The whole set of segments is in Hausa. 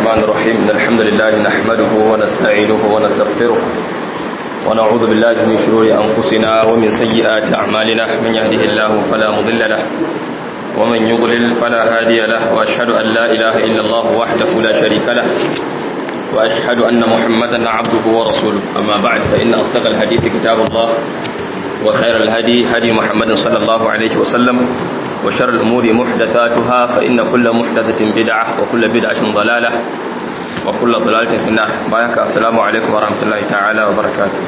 الرحمن الرحيم إن الحمد لله نحمده ونستعينه ونستغفره ونعوذ بالله من شرور أنفسنا ومن سيئات أعمالنا من يهده الله فلا مضل له ومن يضلل فلا هادي له وأشهد أن لا إله إلا الله وحده لا شريك له وأشهد أن محمدا عبده ورسوله أما بعد فإن أصدق الحديث كتاب الله وخير الهدي هدي محمد صلى الله عليه وسلم وشر الأمور محدثاتها فإن كل محدثة بدعة وكل بدعة ضلالة وكل ضلالة في النار بارك السلام عليكم ورحمة الله تعالى وبركاته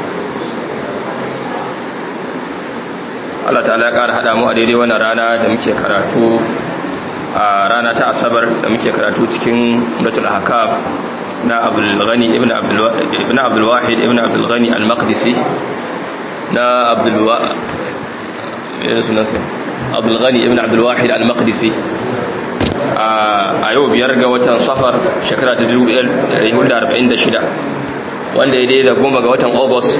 Allah ta'ala ya ƙara haɗa mu a daidai wannan rana da muke karatu a rana ta asabar da muke karatu cikin Umratul Ahkam na Abdul Ghani ibn Abdul ibn Abdul Wahid ibn Abdul Ghani al-Maqdisi na Abdul Wa Abdul Ghani ibn Abdul Wahid al-Maqdisi a yau biyar ga watan Safar shekara ta 1446 wanda ya daidai goma ga watan August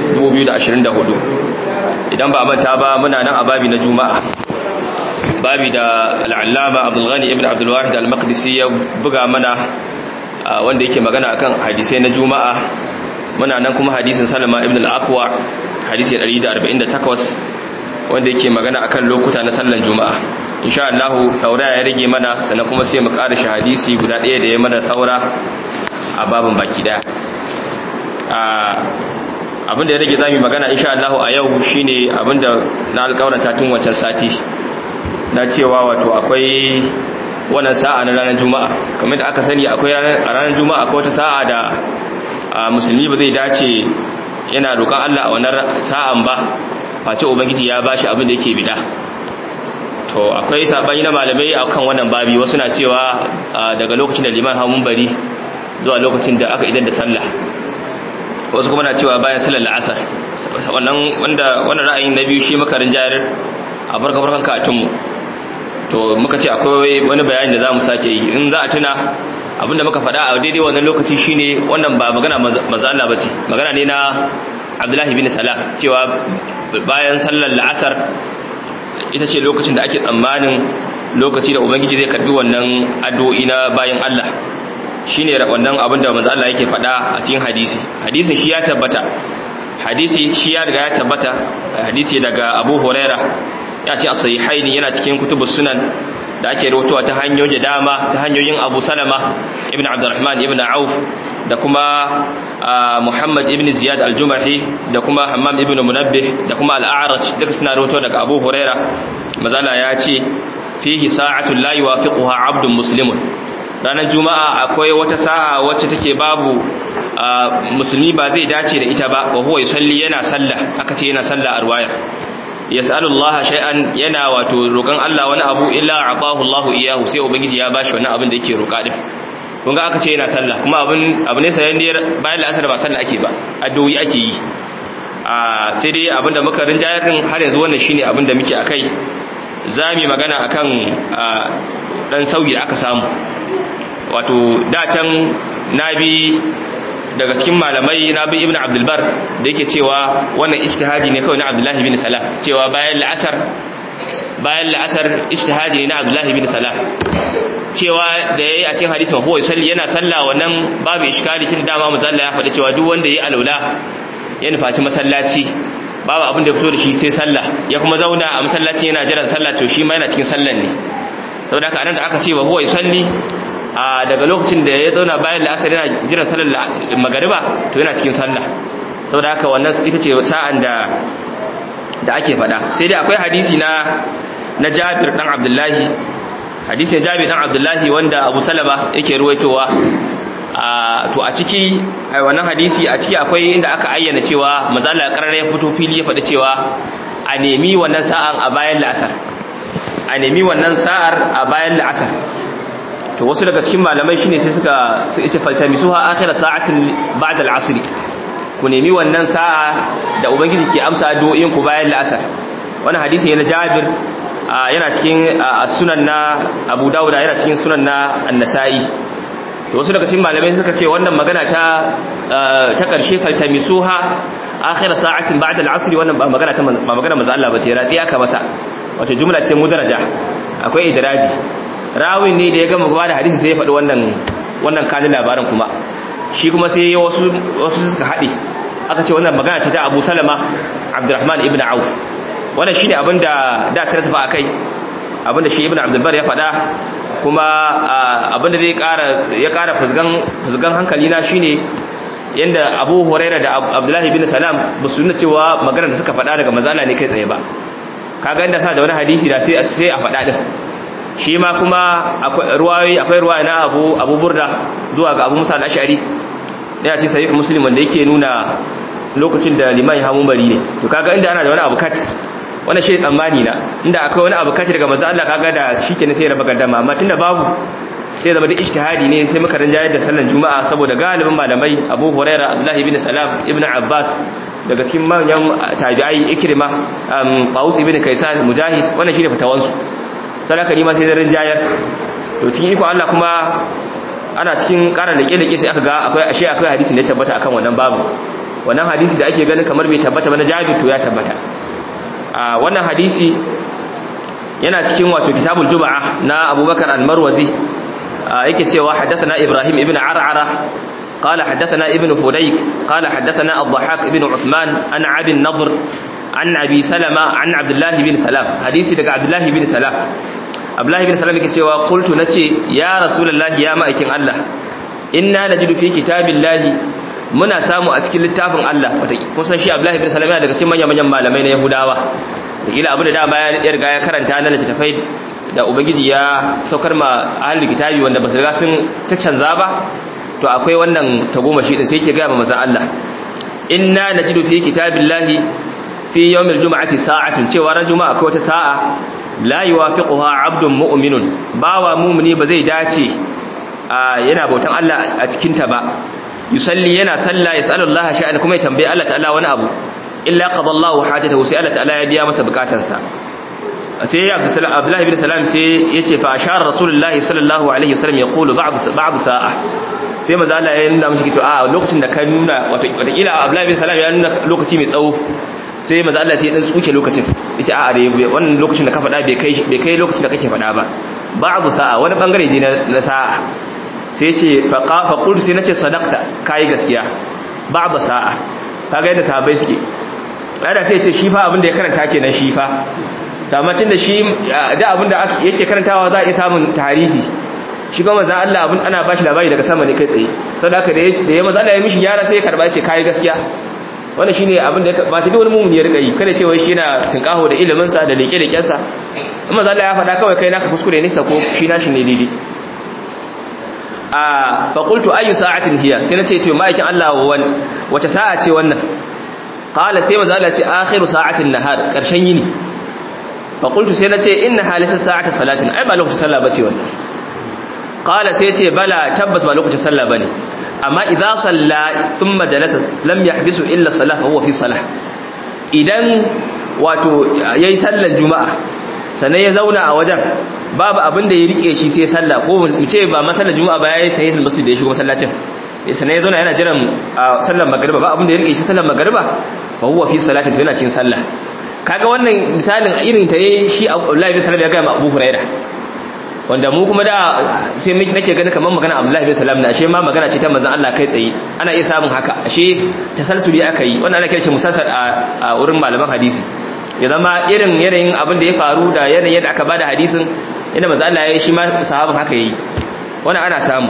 2024 idan ba manta ba muna nan a babi na Juma'a babi da al'allama Abdul Ghani ibn Abdul Wahid al-Maqdisi ya buga mana wanda yake magana akan hadisai na Juma'a muna nan kuma hadisin Salama ibn al-Aqwa hadisi 148 wanda yake magana akan lokuta na sallar Juma'a insha Allah tauraya ya rage mana sannan kuma sai mu ƙara shi hadisi guda ɗaya da ya mana saura a babin baki daya abinda ya rage zamu magana insha Allah a yau shine abinda na alƙawarta tun wancan sati na cewa wato akwai wannan sa'a na ranar juma'a kamar da aka sani akwai a ranar juma'a akwai wata sa'a da musulmi ba zai dace yana roƙon Allah a wannan sa'an ba face ubangiji ya bashi abin da yake bida to akwai sabani na malamai akan wannan babi wasu na cewa daga lokacin da liman hamun bari zuwa lokacin da aka idan da sallah wasu kuma na cewa bayan sallar la'asar wannan wanda wannan ra'ayin na biyu shi makarin jayar a barka barkan katunmu to muka ce akwai wani bayani da za mu sake yi in za a tuna abinda muka faɗa a daidai wannan lokaci shine wannan ba magana manzo Allah bace magana ne na Abdullahi bin Salam cewa bayan sallar la'asar ita ce lokacin da ake tsammanin lokaci da ubangiji zai karbi wannan addu'o'i na bayan Allah shine wannan abin da manzo Allah yake faɗa a cikin hadisi hadisin shi ya tabbata hadisi shi ya riga ya tabbata hadisi daga Abu Huraira ya ce as-sahihaini yana cikin kutubus sunan da ake rawaitowa ta hanyoyi da dama ta hanyoyin Abu Salama ibn Abdurrahman ibn Auf da kuma Muhammad ibn Ziyad al-Jumahi da kuma Hammam ibn Munabbih da kuma al-A'raj duka suna rawaito daga Abu Huraira mazala ya ce fihi sa'atun la yuwafiquha 'abdun muslimun ranar juma'a akwai wata sa'a wacce take babu musulmi ba zai dace da ita ba wa huwa yusalli yana sallah aka ce yana sallah a ruwayar yas'alullaha shay'an yana wato roƙon Allah wani abu illa aqahu Allahu iyahu sai ubangiji ya bashi wannan abin da yake roƙa din kun ga aka ce yana sallah kuma abin abu ne sayan bayan la'asar ba sallah ake ba addu'o'i ake yi a sai dai abin da muka rinjayar din har yanzu wannan shine abin da muke akai zamu magana akan dan sauyi da aka samu wato da can nabi daga cikin malamai nabi ibnu abdulbar da yake cewa wannan ijtihadi ne kawai na abdullahi bin salam cewa bayan la'asar bayan la'asar ijtihadi ne na abdullahi bin salam cewa da yayi a cikin hadisin huwa yusalli yana sallah wannan babu iskali tun dama manzo ya faɗi cewa duk wanda yayi alaula ya nufaci masallaci babu abin da fito da shi sai sallah ya kuma zauna a masallaci yana jiran sallah to shi ma yana cikin sallan ne saboda haka anan da aka ce wa huwa yusalli a daga lokacin da ya zauna bayan la'asar yana jiran sallar magariba to yana cikin sallah saboda haka wannan ita ce sa'an da da ake faɗa sai dai akwai hadisi na na Jabir dan Abdullahi hadisin Jabir dan Abdullahi wanda Abu Salama yake ruwaitowa a to a ciki ai wannan hadisi a ciki akwai inda aka ayyana cewa manzo Allah karare ya fito fili ya faɗi cewa a nemi wannan sa'an a bayan la'asar a nemi wannan sa'ar a bayan la'asar to wasu daga cikin malamai shine sai suka su ita faltamisuha akhir sa'atin ba'da al-'asr ku nemi wannan sa'a da ubangiji ke amsa addu'o'in ku bayan la'asar wannan hadisi yana Jabir yana cikin sunan na Abu Dawud yana cikin sunan na An-Nasa'i to wasu daga cikin malamai suka ce wannan magana ta ta karshe faltamisuha akhir sa'atin ba'da al-'asr wannan ba magana ta ba magana manzo Allah bace ratsi aka masa wato jumla ce mudaraja akwai idraji rawin ne da ya gama gaba da hadisi sai ya faɗi wannan wannan kanin labarin kuma shi kuma sai wasu wasu suka haɗe aka ce wannan magana ce ta Abu Salama Abdurrahman ibn Auf wannan shine abin da da ta tafi akai abin da shi Ibn Abdul Bar ya faɗa kuma abin da zai ƙara ya ƙara fuzgan fuzgan hankali na shine yanda Abu Hurairah da Abdullahi bin Salam ba su nuna cewa magana da suka faɗa daga mazala ne kai tsaye ba kaga inda sa da wani hadisi da sai sai a faɗa din shi ma kuma akwai ruwayoyi akwai ruwaya na Abu Abu Burda zuwa ga Abu Musa al-Ash'ari yana ce sahih Muslim wanda yake nuna lokacin da liman ya hamu bari ne to kaga inda ana da wani abu kat wannan shi tsammani na inda akwai wani abu kat daga manzo Allah kaga da shikenan sai raba gaddama amma tunda babu sai zama da ijtihadi ne sai muka rinjayar da sallar juma'a saboda galibin malamai Abu Hurairah Abdullah ibn Salam ibn Abbas daga cikin manyan tabi'ai Ikrima um Qawus ibn Kaysan Mujahid wannan shine fatawansu sadaka ni ma sai da rinjayar to cikin iko Allah kuma ana cikin ƙara leke-leke sai aka ga akwai ashe akwai hadisi ne tabbata akan wannan babu wannan hadisi da ake ganin kamar bai tabbata ba na Jabir to ya tabbata a wannan hadisi yana cikin wato kitabul juma'a na Abubakar al-Marwazi yake cewa haddathana Ibrahim ibn Ar'ara قال حدثنا ابن فديك قال حدثنا الضحاك ابن عثمان عن عبد النضر عن أبي سلمة عن عبد الله بن سلام حديثي دقى عبد الله بن سلام عبد الله بن سلام يكي قلت نتي يا رسول الله يا مأيكين الله إنا نجد في كتاب الله muna samu a cikin littafin Allah kusan shi Abdullahi bin Salam yana daga cikin manyan manyan malamai na Yahudawa da kila abu da dama ya riga ya karanta na littafai da ubangiji ya saukar ma ahlul kitabi wanda ba su riga sun canza ba to akwai wannan tagomashi din sai yake ga manzon Allah inna najidu fi kitabillahi fi yawmil jum'ati sa'atun cewa ran juma'a akwai wata sa'a la yuwafiquha 'abdun mu'minun bawa mu'mini ba zai dace yana bautan Allah a cikin ta ba yusalli yana salla yasalullaha sha'an kuma ya tambaye Allah ta'ala wani abu illa qadallahu hajatahu sai Allah ta'ala ya biya masa bukatansa sai Abdullah ibn Salam sai yace fa ashara Rasulullahi sallallahu alaihi wasallam yaqulu ba'd ba'd sa'a sai maza Allah ya nuna mishi to a lokacin da ka nuna watakila Abdullahi bin Salam ya nuna lokaci mai tsawo sai maza Allah sai ya dan tsuke lokacin yace a da wannan lokacin da ka faɗa bai kai bai kai lokacin da kake faɗa ba ba'du sa'a wani bangare ne na sa'a sai yace fa fa qultu sai nace sadaqta kai gaskiya ba'du sa'a kaga yadda sahabbai suke ada sai yace shi fa abin da ya karanta kenan shi fa tamatin da shi da abin da yake karantawa za a iya samun tarihi shi kuma manzo Allah abun ana bashi labari daga sama ne kai tsaye saboda haka da ya manzo Allah ya mishi gyara sai ya karba ce kai gaskiya wannan shine abin da ba ta wani mumuni ya rika yi kada ce wai shi yana tinkaho da ilimin sa da leke leken sa in manzo Allah ya faɗa kawai kai naka kuskure ne sako shi nashi ne daidai a fa qultu ayu sa'atin hiya sai nace to ma'aikin Allah wata sa'a ce wannan qala sai manzo Allah ya ce akhiru sa'atin nahar karshen yini fa qultu sai nace inna halisa sa'ata salatin ai ba lokacin sallah bace wannan qala sai ce bala tabbas ba lokacin sallah bane amma idza salla thumma jalasa lam yahbisu illa salah fa huwa fi salah idan wato yayi sallar juma'a sannan ya zauna a wajen babu abin da ya rike shi sai sallah ko mu ce ba masallar juma'a ba yayi tahiyatul masjid da ya shigo masallacin sannan ya zauna yana jiran sallar magriba ba abin da ya rike shi sallar magriba fa huwa fi salati yana cikin sallah kaga wannan misalin irin ta ne shi Abdullahi bin Salam ya ga Abu Hurairah wanda mu kuma da sai nake ganin kamar magana Abdullahi bin Salam na ashe ma magana ce ta manzon Allah kai tsaye ana iya samun haka ashe tasalsuli aka yi wannan ana kiran shi musalsal a wurin malaman hadisi ya zama irin yanayin abin da ya faru da yanayin yadda aka bada hadisin inda manzon Allah ya yi shi ma sahabin haka yayi wannan ana samu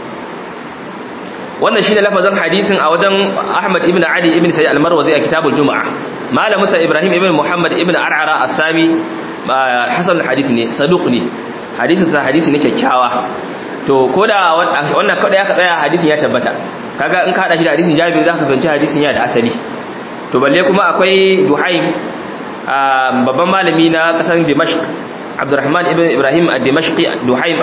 wannan shine lafazin hadisin a wajen Ahmad ibn Ali ibn Sa'id al-Marwazi a kitabul Jumu'ah malamin sa Ibrahim ibn Muhammad ibn Ar'ara as-Sami hasan hadith ne saduq ne hadisin sa hadisi ne kyakkyawa to koda wannan kada ya tsaya hadisin ya tabbata kaga in ka hada shi da hadisin Jabir zaka fahimci hadisin ya da asali to balle kuma akwai Duhaim babban malami na kasar Dimashq Abdurrahman ibn Ibrahim ad-Dimashqi Duhaim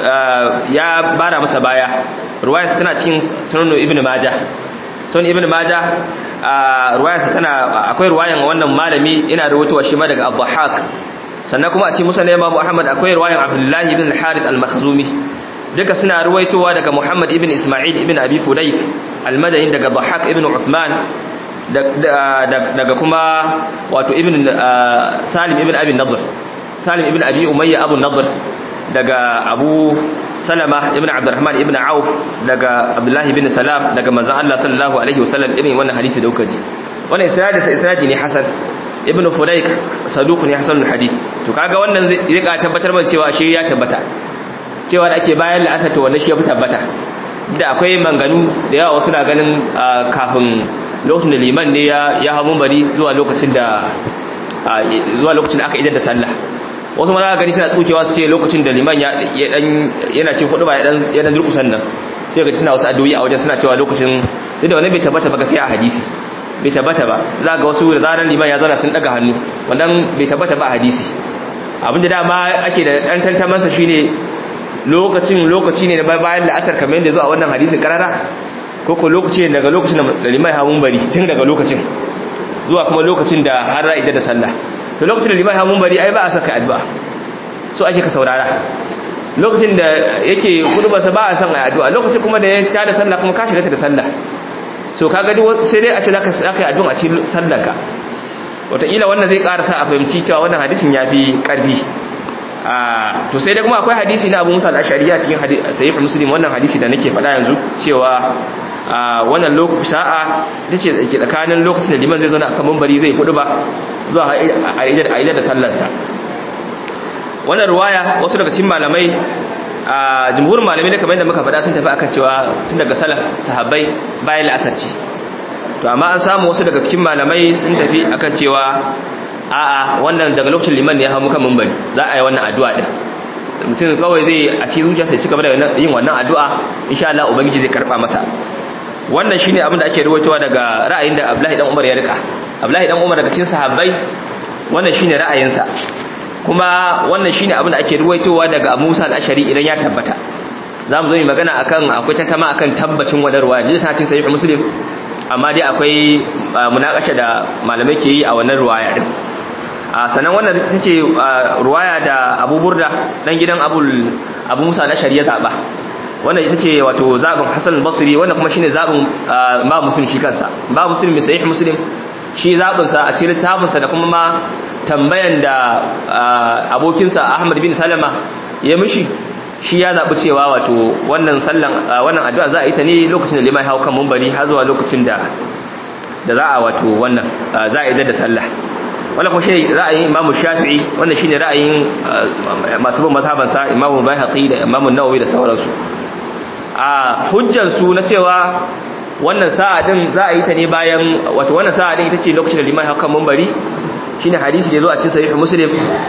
ya bara masa baya ruwayarsa tana cikin sunan Ibn Majah sunan Ibn Majah ruwayarsa tana akwai ruwayan wannan malami ina rawaitowa shi ma daga Abdulhaq sannan kuma a cikin musnad Imam Ahmad akwai ruwayan Abdullah ibn al-Harith al-Makhzumi duka suna ruwaitowa daga Muhammad ibn Isma'il ibn Abi Fudayk al-Madani daga Dhahhak ibn Uthman daga kuma wato ibn Salim ibn Abi Nadr Salim ibn Abi Umayya Abu Nadr daga Abu salama ibn abdurrahman ibn auf daga abdullahi ibn salam daga manzon Allah sallallahu alaihi wasallam irin wannan hadisi da kuka ji wannan isnadi sa isnadi ne hasan ibn fulayk saduq ne hasan hadith to kaga wannan zai ka tabbatar mana cewa shi ya tabbata cewa da ake bayan la'asar to wannan shi ya fi tabbata da akwai manganu da yawa wasu na ganin kafin lokacin da liman ne ya ya hamu bari zuwa lokacin da zuwa lokacin da aka idar da sallah wasu ma za ka gani suna tsukewa su ce lokacin da liman ya dan yana cin hudu ba ya dan ya dan durkusan nan sai ga suna wasu addu'o'i a wajen suna cewa lokacin duk da wannan bai tabbata ba gaskiya a hadisi bai tabbata ba za ga wasu da zaran liman ya zauna sun daga hannu wannan bai tabbata ba a hadisi abinda dama ake da dan tantamansa shine lokacin lokaci ne na bayan da asar kamar yadda zo a wannan hadisin karara ko ko lokaci ne daga lokacin da liman ya hamun bari tun daga lokacin zuwa kuma lokacin da har ra'ida da sallah to lokacin da liman hamun bari ai ba a saka addu'a so ake ka saurara lokacin da yake hudubarsa ba a san a addu'a lokacin kuma da ya tada sallah kuma ka shiga ta da sallah so kaga duk sai dai a ce zaka zaka yi addu'a a cikin sallarka wataƙila wannan zai ƙara sa a fahimci cewa wannan hadisin ya fi ƙarfi to sai dai kuma akwai hadisi na abu musa al-ashari a cikin sahih muslim wannan hadisi da nake faɗa yanzu cewa wannan lokaci sa'a tace ke tsakanin lokacin da liman zai zauna akan mambari zai kudu ba zuwa a idar da sallarsa wannan ruwaya wasu daga cikin malamai a jumhurin malamai da kamar yadda muka faɗa sun tafi akan cewa tun daga salaf sahabbai bayan la'asar ce to amma an samu wasu daga cikin malamai sun tafi akan cewa a'a wannan daga lokacin liman ne ya hamu kan mambari za a yi wannan addu'a din mutum kawai zai a cikin zuciya sai cika da yin wannan addu'a insha Allah ubangiji zai karba masa wannan shine abin da ake ruwaitowa daga ra'ayin da Abdullahi dan Umar ya rika Abdullahi dan Umar daga cikin sahabbai wannan shine ra'ayinsa kuma wannan shine abin da ake ruwaitowa daga Abu Musa al-Ashari idan ya tabbata zamu zo mu magana akan akwai tantama akan tabbacin wadarwa ne ta cikin sahih Muslim amma dai akwai munakasha da malamai ke yi a wannan ruwaya din sannan wannan ita ce ruwaya da Abu Burda dan gidan Abu Abu Musa al-Ashari ya zaba wannan ita ce wato zabin Hassan al-Basri wannan kuma shine zabin ba Muslim shi kansa ba Muslim mai sahih Muslim shi zabin sa a cikin littafin sa da kuma ma tambayan da abokinsa Ahmad bin Salama ya mishi shi ya zabi cewa wato wannan sallan wannan addu'a za a yi ta ne lokacin da limai hau kan munbari har zuwa lokacin da da za a wato wannan za a yi da sallah wannan kuma shi ra'ayin Imam Shafi'i wannan shine ra'ayin masu bin mazhaban sa Imam Baihaqi da Imam Nawawi da sauransu a hujjar su na cewa wannan sa'a din za a yi ta ne bayan wato wannan sa'a din ita ce lokacin da limai hau kan munbari shine hadisi da zo a cikin sahih Muslim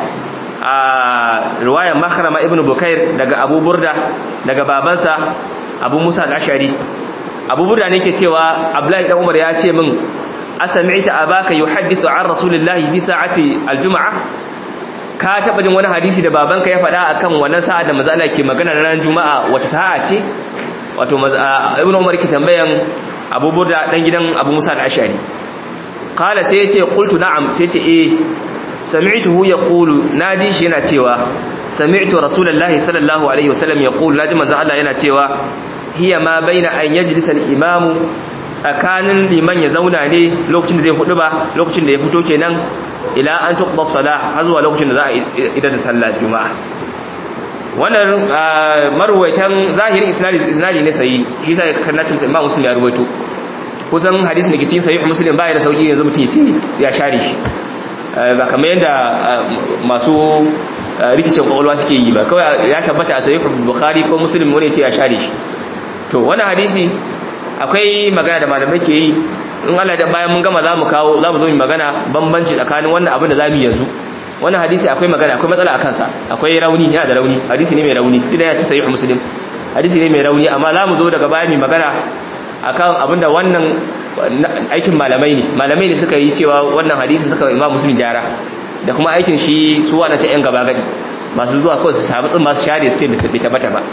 a riwayar Makhrama ibn Bukair daga Abu Burda daga babansa Abu Musa al-Ashari Abu Burda ne yake cewa Abdullahi dan Umar ya ce min asami'ta abaka yuhaddithu an rasulillahi fi sa'ati aljum'a ka taba jin wani hadisi da babanka ya faɗa akan wannan sa'a da manzo Allah ke magana ranar juma'a wata sa'a ce wato ibnu umar ke tambayan Abu Burda dan gidan Abu Musa al-Ash'ari qala sai yace qultu na'am sai yace eh sami'tuhu yaqulu naji shi yana cewa sami'tu rasulullahi sallallahu alaihi wasallam yaqulu naji manzo Allah yana cewa hiya ma baina an yajlisa al-imamu tsakanin liman ya zauna ne lokacin da zai hudu ba lokacin da ya fito kenan ila an tuqda salah har zuwa lokacin da za a idar da sallar juma'a wannan marwaitan zahirin isnadi isnadi ne sai shi sai kannacin imam muslim ya ruwaito kusan hadisin da ke cikin sahih muslim bai da sauki yanzu mutum ya ce ya share shi ba kamar yadda masu rikicin kwakwalwa suke yi ba kawai ya tabbata a sahih bukhari ko muslim wani ya ce ya share shi to wannan hadisi akwai magana da malamai ke yi in Allah da bayan mun gama za mu kawo za mu zo mu magana bambanci tsakanin wannan abin da za mu yanzu wannan hadisi akwai magana akwai matsala a kansa akwai rauni yana da rauni hadisi ne mai rauni idan ya ci sahih muslim hadisi ne mai rauni amma za mu zo daga baya mu magana akan abin da wannan aikin malamai ne malamai ne suka yi cewa wannan hadisi suka imam muslim gyara da kuma aikin shi su wanda ce yan gaba gadi masu zuwa kawai su samu tsin masu share su ce bai tabbata ba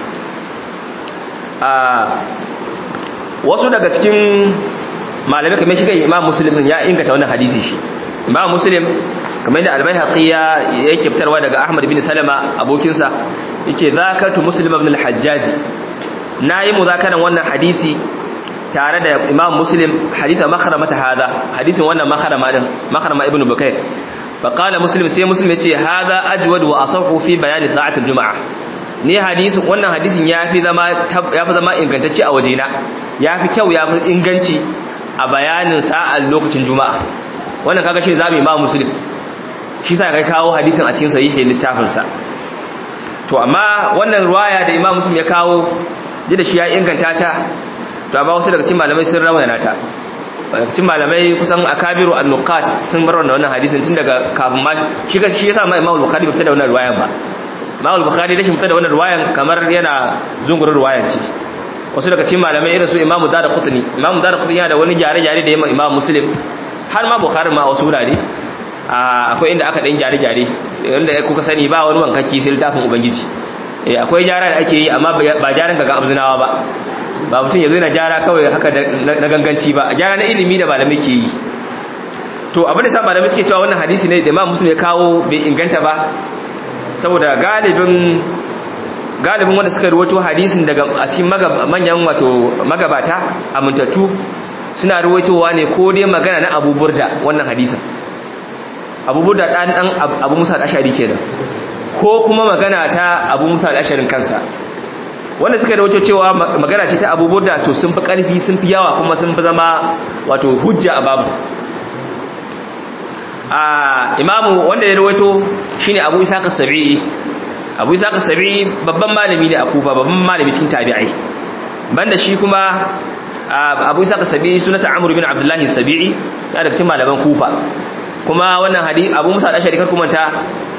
wasu daga cikin malamai kamar shi kai imam muslim ya inganta wannan hadisi shi imam muslim kamar yadda albayhaqi ya yake fitarwa daga ahmad bin salama abokinsa yake zakartu muslim ibn al-hajjaj nayi muzakaran wannan hadisi tare da imam muslim haditha makhrama ta hada hadisin wannan makhrama din makhrama ibn bukayr fa qala muslim sai muslim yace hada ajwad wa asahhu fi bayani sa'at al-jum'ah ni hadisin wannan hadisin yafi zama yafi zama ingantacce a wajena yafi kyau yafi inganci a bayanin sa'an lokacin juma'a wannan kaga shi zamu imam muslim shi sa kai kawo hadisin a cikin sahihin littafin sa to amma wannan ruwaya da imam muslim ya kawo da shi ya inganta ta to amma wasu daga cikin malamai sun rawana ta cikin malamai kusan akabiru an-nuqat sun bar wannan hadisin tun daga kafin ma shi shi yasa ma imam bukhari bai fita da wannan ruwayan ba imam bukhari da shi fita da wannan ruwayan kamar yana zungurin ruwayan ce wasu daga cikin malamai irin su imamu da qutni imamu da qutni yana da wani gyare-gyare da yamma imam muslim har ma bukhari ma wasu wurare akwai inda aka dan gyare-gyare wanda kuka sani ba wani wankaki sai littafin ubangiji eh akwai gyara da ake yi amma ba gyaran ga abzunawa ba ba mutum ya zo yana gyara kawai haka na ganganci ba gyara na ilimi da malamai ke yi to abin da sa malamai suke cewa wannan hadisi ne da imam muslim ya kawo bai inganta ba saboda galibin galibin wanda suka ruwato hadisin daga a cikin manyan wato magabata amintattu suna ruwaitowa ne ko dai magana na Abu Burda wannan hadisin Abu Burda dan dan Abu Musa al-Ashari kenan ko kuma magana ta Abu Musa al-Asharin kansa wanda suka ruwaito cewa magana ce ta Abu Burda to sun fi karfi sun fi yawa kuma sun fi zama wato hujja a babu a imamu wanda ya ruwaito shine Abu Isa as-Sabi'i Abu Isa as-Sabi'i babban malami ne a Kufa babban malami cikin tabi'ai banda shi kuma Abu Isa as-Sabi'i sunansa Amr bin Abdullah as-Sabi'i yana daga cikin malaman Kufa kuma wannan hadisi Abu Musa al-Ashari kar kuma ta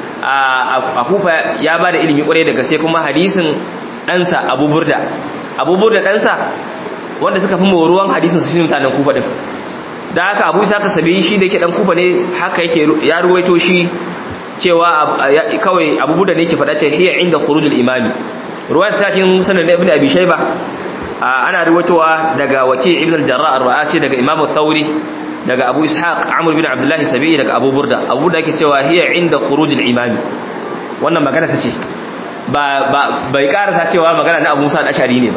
a Kufa ya bada ilimi kwarai daga sai kuma hadisin ɗansa Abu Burda Abu Burda ɗansa wanda suka fi moruwan hadisin su shi mutanen Kufa din da haka abu isa ka sabi shi da yake dan kufa ne haka yake ya ruwaito shi cewa kawai abubu da ne yake faɗa ce hiya inda khurujul imami ruwayar sa cikin musnad ibn abi shayba ana ruwaitowa daga waki ibn al-jarrah ar-ra'asi daga imam al-thawri daga abu ishaq amr bin abdullah sabi daga abu burda abu da yake cewa hiya inda khurujul imami wannan magana ta ce ba bai karasa cewa magana na abu musa al-ashari ne ba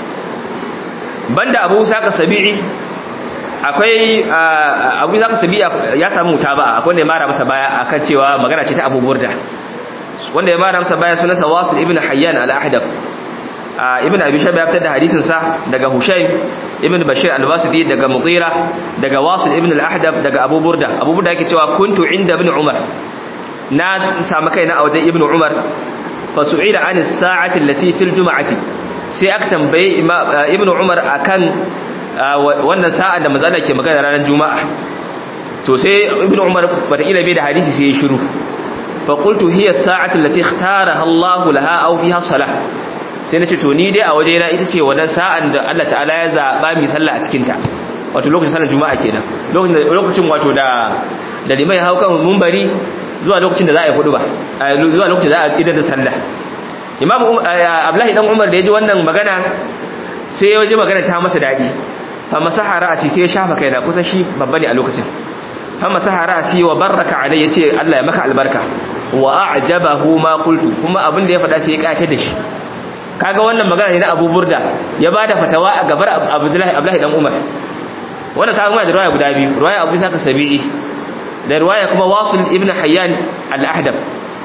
banda abu musa ka sabi'i akwai abu zaka sabi ya samu ta ba akwai wanda ya mara masa baya akan cewa magana ce ta Abu Burda wanda ya mara masa baya sunansa Wasil ibn Hayyan al-Ahdab ibn Abi Shayba ya fitar da hadisin sa daga Hushaym ibn Bashir al-Wasiti daga Mughira daga Wasil ibn al-Ahdab daga Abu Burda Abu Burda yake cewa kuntu inda ibn Umar na samu kaina a wajen ibn Umar fa su'ila an as-sa'ati allati fil jum'ati sai aka tambaye ibn Umar akan wannan sa'an da matsala ke magana ranar juma'a to sai ibn umar wataƙila bai da hadisi sai ya shiru fa qultu hiya as-sa'atu allati ikhtaraha Allah laha aw fiha salah sai nace to ni dai a waje na ita ce wannan sa'an da Allah ta'ala ya zaba mi sallah a cikin ta wato lokacin sallar juma'a kenan lokacin lokacin wato da da limai hau kan munbari zuwa lokacin da za a yi hudu ba zuwa lokacin da za a idar da sallah imam abdullahi dan umar da ya ji wannan magana sai ya ji magana ta masa dadi fa masaha ra'si sai ya shafa kaina kusan shi babba ne a lokacin fa masaha ra'si wa baraka alai yace Allah ya maka albarka wa a'jabahu ma qultu kuma abin da ya faɗa sai ya kace da shi kaga wannan magana ne na Abu Burda ya bada fatawa a gabar Abdullahi Abdullahi dan Umar wannan kaga mai da riwaya guda biyu riwaya Abu Saka Sabi'i da riwaya kuma Wasil ibn Hayyan al-Ahdab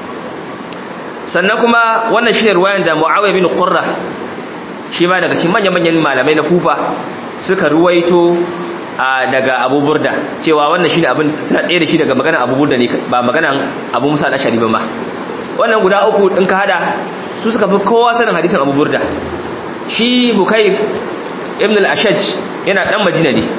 sannan kuma wannan shine riwayan da Muawiya bin Qurra shi ma daga cikin manyan-manyan malamai na Kufa suka ruwaito daga Abu Burda cewa wannan shine abin suna tsaye da shi daga maganar Abu Burda ne ba maganar Abu Musa al-Ashari ba ma wannan guda uku din ka hada su suka fi kowa sanin hadisin Abu Burda shi Bukayr ibn al-Ashaj yana dan Madina ne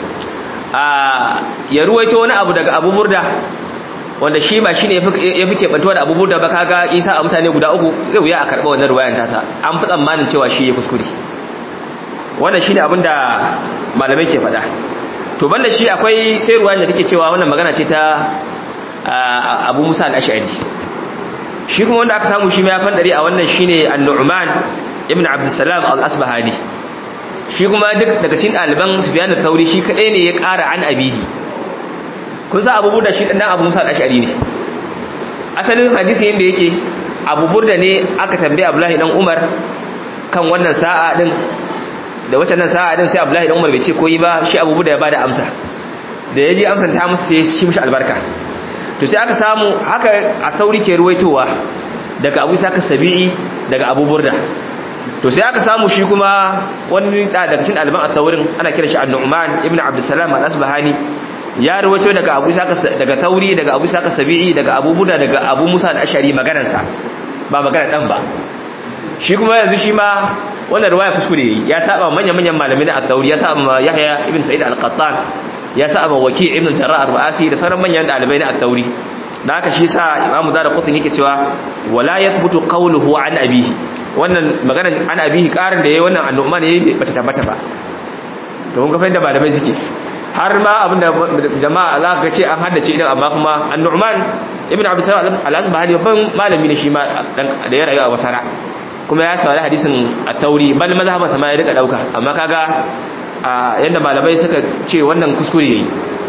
a ya ruwaito wani abu daga Abu Burda wanda shi ba shine ya fi kebantuwa da Abu Burda ba kaga Isa a mutane guda uku zai wuya a karba wannan ruwayan tasa an fi tsammanin cewa shi ya kuskure wannan shine abin da malamai ke faɗa to banda shi akwai sai ruwayan da take cewa wannan magana ce ta Abu Musa al-Ash'ari shi kuma wanda aka samu shi ma ya fandare a wannan shine An-Nu'man ibn Abdul Salam al-Asbahani shi kuma duk daga cikin ɗaliban Sufyan al-Thawri shi kadai ne ya ƙara an abihi kun sa Abu Burda shi dan Abu Musa al-Ash'ari ne asalin hadisi yanda yake Abu Burda ne aka tambaye Abdullahi dan Umar kan wannan sa'a din da wacce nan sa'a din sai Abdullahi dan Umar bai ce koyi ba shi Abu Burda ya bada amsa da yaji amsan ta masa sai shi mishi albarka to sai aka samu haka a sauri ke ruwaitowa daga abu isa sabi'i daga abu burda to sai aka samu shi kuma wani da daga cikin alban at-taurin ana kira shi an-nu'man ibn abdussalam al-asbahani ya rawaito daga abu isa daga tauri daga abu isa sabi'i daga abu burda daga abu musa al-ashari maganarsa ba magana dan ba shi kuma yanzu shi ma wannan riwaya kuskure ya saba manyan manyan malamai na at-tauri ya saba yahya ibn sa'id al-qattan ya saba waki' ibn jarrah ar-ru'asi da sauran manyan dalibai na at-tauri da haka shi sa imamu zara kutun yake cewa wala yathbutu qawluhu an abihi wannan maganar an abihi karin da yayi wannan annuman yayi bata tabbata ba to kun ga fa inda malamai suke har ma abinda jama'a za ka ce an haddace idan amma kuma annuman ibn abi salam al-asbahani babban malami ne shi ma da ya rayu a wasara kuma ya saurari hadisin at-tauri bal mazhaban sa ma ya rika dauka amma kaga yanda malamai suka ce wannan kuskure yayi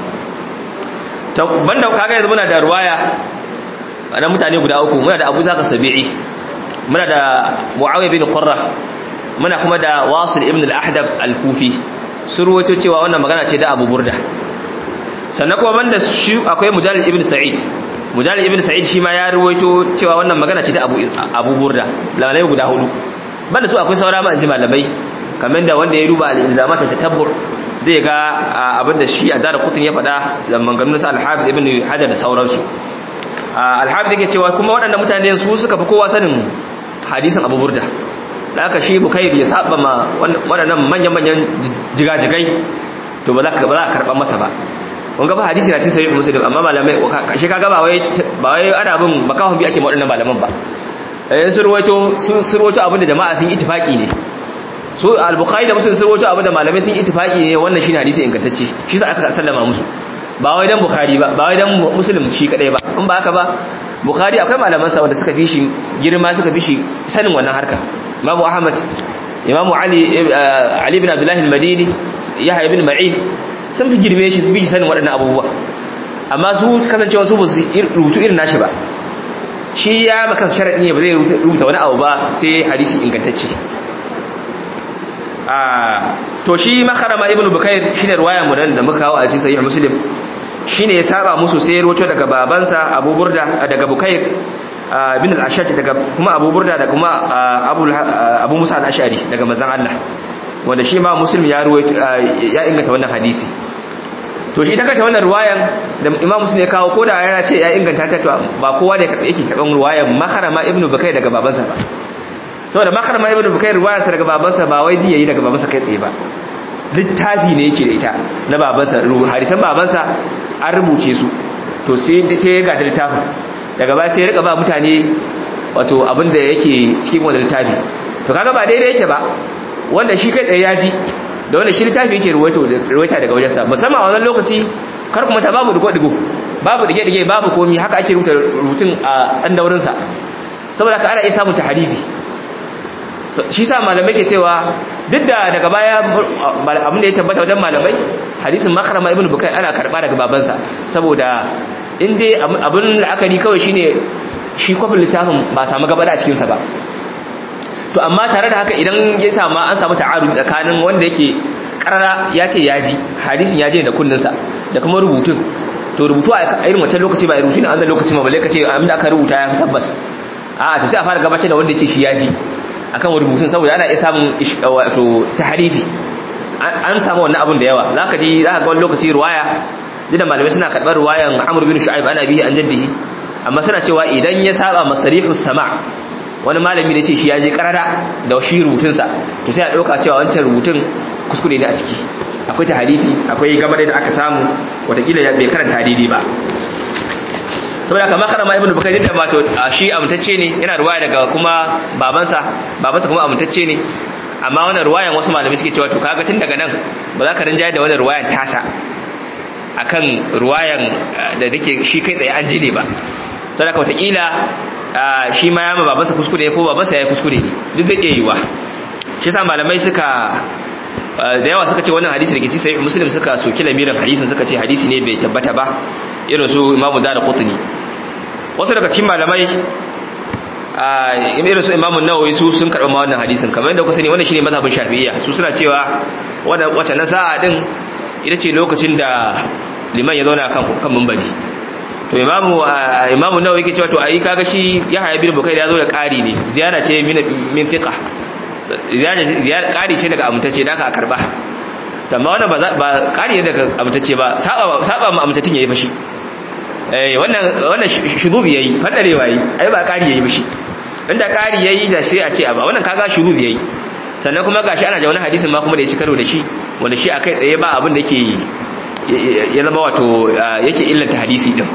banda kaga yanzu muna da ruwaya na mutane guda uku muna da Abu Zaka Sabi'i muna da Muawiya bin Qurra muna kuma da Wasil ibn al-Ahdab al-Kufi sun ruwaito cewa wannan magana ce da Abu Burda sannan kuma banda shi akwai Mujahid ibn Sa'id Mujahid ibn Sa'id shi ma ya ruwaito cewa wannan magana ce da Abu Abu Burda lalai guda hudu banda su akwai saura ma inji malamai kamar da wanda ya duba al-ilzamat tatabbur zai ga abinda shi a dara kutun ya faɗa da manganun sa al-hafiz ibn hajar da sauransu al-hafiz yake cewa kuma waɗannan mutane su suka fi kowa sanin hadisin abu burda da aka shi bukair ya saba ma waɗannan manyan manyan jigajigai to ba za ka karɓa masa ba kun ga fa hadisi na cikin sahih muslim amma malamai shi kaga ba wai ba wai ana bin makahun bi ake ma waɗannan malaman ba eh sun ruwaito sun ruwaito abinda jama'a sun ittifaqi ne so al-bukhari da muslim sun rawaito abu da malamai sun ittifaki ne wannan shine hadisi ingantacce shi sa aka sallama musu ba wai dan bukhari ba ba wai dan muslim shi kadai ba in ba haka ba bukhari akwai malaman sa wanda suka fi shi girma suka fi shi sanin wannan harka imamu ahmad imamu ali ali ibn abdullah al-madini yahya ibn ma'in sun fi girme shi su fi sanin waɗannan abubuwa amma su kasancewa su ba su rubutu irin nashi ba shi ya maka sharadi ne ba zai rubuta wani abu ba sai hadisi ingantacce to shi makarama ibn bukair shine ruwaya mu da muka kawo a cikin sahih muslim shine ya saba musu sai roto daga babansa abu burda daga bukair ibn al-ashaj daga kuma abu burda da kuma abu abu musa al-ashari daga manzon Allah wanda shi ma muslim ya ruwaito ya inganta wannan hadisi to shi ta kanta wannan ruwayan da imam muslim ya kawo koda yana ce ya inganta ta to ba kowa da yake karban ruwayan makarama ibn bukair daga babansa ba saboda makarma ibn bukair ruwayarsa daga babansa ba wai ji yayi daga babansa kai tsaye ba littafi ne yake da ita na babansa hadisan babansa an rubuce su to sai sai ya gada littafin daga baya sai ya rika ba mutane wato abin da yake cikin wannan littafi to kaga ba daidai yake ba wanda shi kai tsaye ya ji da wanda shi littafi yake ruwaita daga wajensa musamman a wannan lokaci kar kuma ta babu digo-digo babu dige-dige babu komi haka ake rubuta rubutun a tsandaurinsa saboda ka ana iya samun taharifi shi sa malamai ke cewa duk da daga baya abin da ya tabbata wajen malamai hadisin makarama ibn bukai ana karba daga babansa saboda in dai abin la'akari kawai shine shi kwafin littafin ba samu gabada a cikinsa ba to amma tare da haka idan ya samu an samu ta'arud tsakanin wanda yake karara ya ce ya ji hadisin ya je da kunninsa da kuma rubutun to rubutu a irin wancan lokaci ba rubutu ne an da lokaci ma balle ka ce abin da aka rubuta ya tabbas a'a to sai a fara gabatar da wanda ya ce shi ya ji akan rubutun saboda ana iya samun wato tahrifi an samu wannan abun da yawa zaka ji zaka ga wani lokaci ruwaya da malamai suna karɓar ruwayan Amr bin Shu'aib ana bihi an jaddihi amma suna cewa idan ya saba masarihu sama' wani malami da ce shi ya je karara da shi rubutun sa to sai a dauka cewa wancan rubutun kuskure ne a ciki akwai tahrifi akwai gamar da aka samu watakila ya bai karanta daidai ba saboda haka makarama ibnu bukari da mato shi amintacce ne yana ruwaya daga kuma babansa babansa kuma amintacce ne amma wannan ruwayan wasu malamai suke cewa to kaga tun daga nan ba za ka rinjaye da wannan ruwayan tasa akan ruwayan da take shi kai tsaye an ji ne ba saboda haka wataƙila shi ma ya ma babansa kuskure ko babansa ya yi kuskure ne duk zai iya yiwa shi sa malamai suka da yawa suka ce wannan hadisi da ke ci sai muslim suka soki lamirin hadisin suka ce hadisi ne bai tabbata ba irin su imamu da qutni wasu daga cikin malamai a irin su imamu nawawi su sun karɓi ma wannan hadisin kamar yadda ku sani wannan shine mazhabin shafi'iyya su suna cewa wannan wace na sa'a din ita ce lokacin da liman ya zauna kan kan minbari to imamu imamu nawawi yake cewa to ayi kaga shi ya haya bin bukai ya zo da ƙari ne ziyara ce min min fiqa ziyara ƙari ce daga amtace da aka karba amma wannan ba ƙari ne daga amtace ba saba saba mu amtatin yayi fashi eh wannan wannan shurubi yayi fadarewa yayi ai ba ƙari yayi fashi inda ƙari yayi da sai a ce ba wannan kaga shurubi yayi sannan kuma gashi ana da wani hadisin ma kuma da ya ci karo da shi wanda shi akai tsaye ba abin da yake ya zama wato yake illanta hadisi din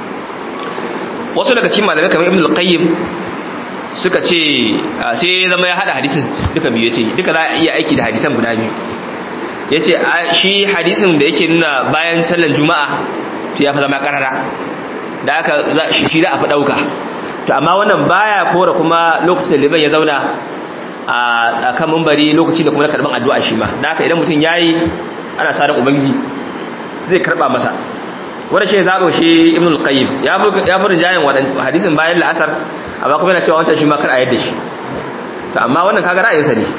wasu daga cikin malamai kamar ibn al-qayyim suka ce sai ya zama ya hada hadisin duka biyu yace duka za a iya aiki da hadisan guda biyu yace shi hadisin da yake nuna bayan sallar juma'a to ya fa zama karara da aka shi za a fi dauka to amma wannan baya kora kuma lokacin da liban ya zauna a kan mambari lokacin da kuma na karban addu'a shi ma da haka idan mutum yayi ana sa ran ubangiji zai karba masa wanda shi zaɓo shi ibn al-qayyim ya fi rijayen hadisin bayan la'asar amma kuma yana cewa wancan shi ma kar a yadda shi to amma wannan kaga ra'ayinsa ne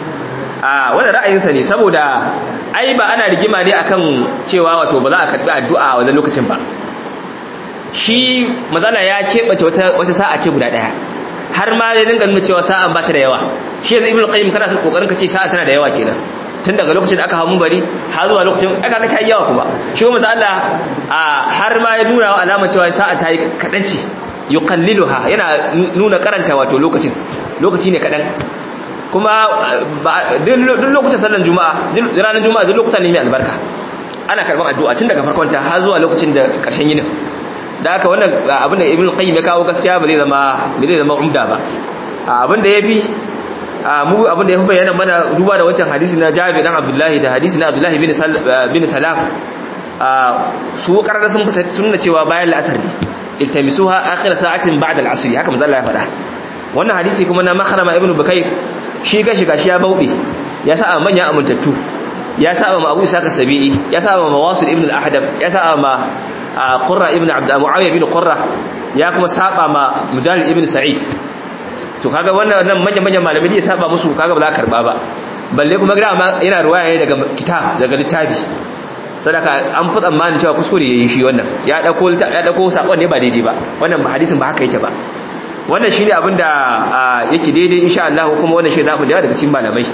a wannan ra'ayinsa ne saboda ai ba ana rigima ne akan cewa wato ba za a karbi addu'a a wannan lokacin ba shi mazala ya keɓace wata wata sa'a ce guda ɗaya har ma ya dinga nuna cewa sa'an ba ta da yawa shi yanzu ibn al-qayyim kana son kokarin ka ce sa'a tana da yawa kenan tun daga lokacin da aka hamu bari har zuwa lokacin aka ga tayi yawa kuma shi kuma Allah har ma ya nuna alamar cewa sa'a tayi kadan ce yuqalliluha yana nuna karanta wato lokacin lokaci ne kadan kuma duk lokacin sallar juma'a duk ranar juma'a duk lokutan ne mai albarka ana karban addu'a tun daga farkon ta har zuwa lokacin da karshen yinin da haka wannan abin da ibn qayyim ya kawo gaskiya ba zai zama ba zai zama umda ba abin da yafi mu abin da ya fi bayyana mana duba da wancan hadisi na Jabir dan Abdullahi da hadisi na Abdullahi bin bin Salam su karara sun fita sunna cewa bayan al'asr ne iltamisuha akhir sa'atin ba'da al'asr haka manzo Allah ya faɗa wannan hadisi kuma na Makhrama ibn Bukayr shi ga shi gashi ya bauɗe ya sa manyan amintattu ya sa ma Abu Isa Sabi'i ya sa ma Mawasil ibn al-Ahdab ya sa ma Qurra ibn Abd Muawiya ibn Qurra ya kuma saba ma Mujahid ibn Sa'id to kaga wannan nan manyan manyan malamai ne saba musu kaga ba za ka karba ba balle kuma gida ma yana ruwaya ne daga kitab daga littafi sadaka an fi tsammanin cewa kuskure yayi shi wannan ya dauko ya dauko sakon ne ba daidai ba wannan hadisin ba haka yake ba wannan shine abin da yake daidai insha Allah kuma wannan shi za ku daga cikin malamai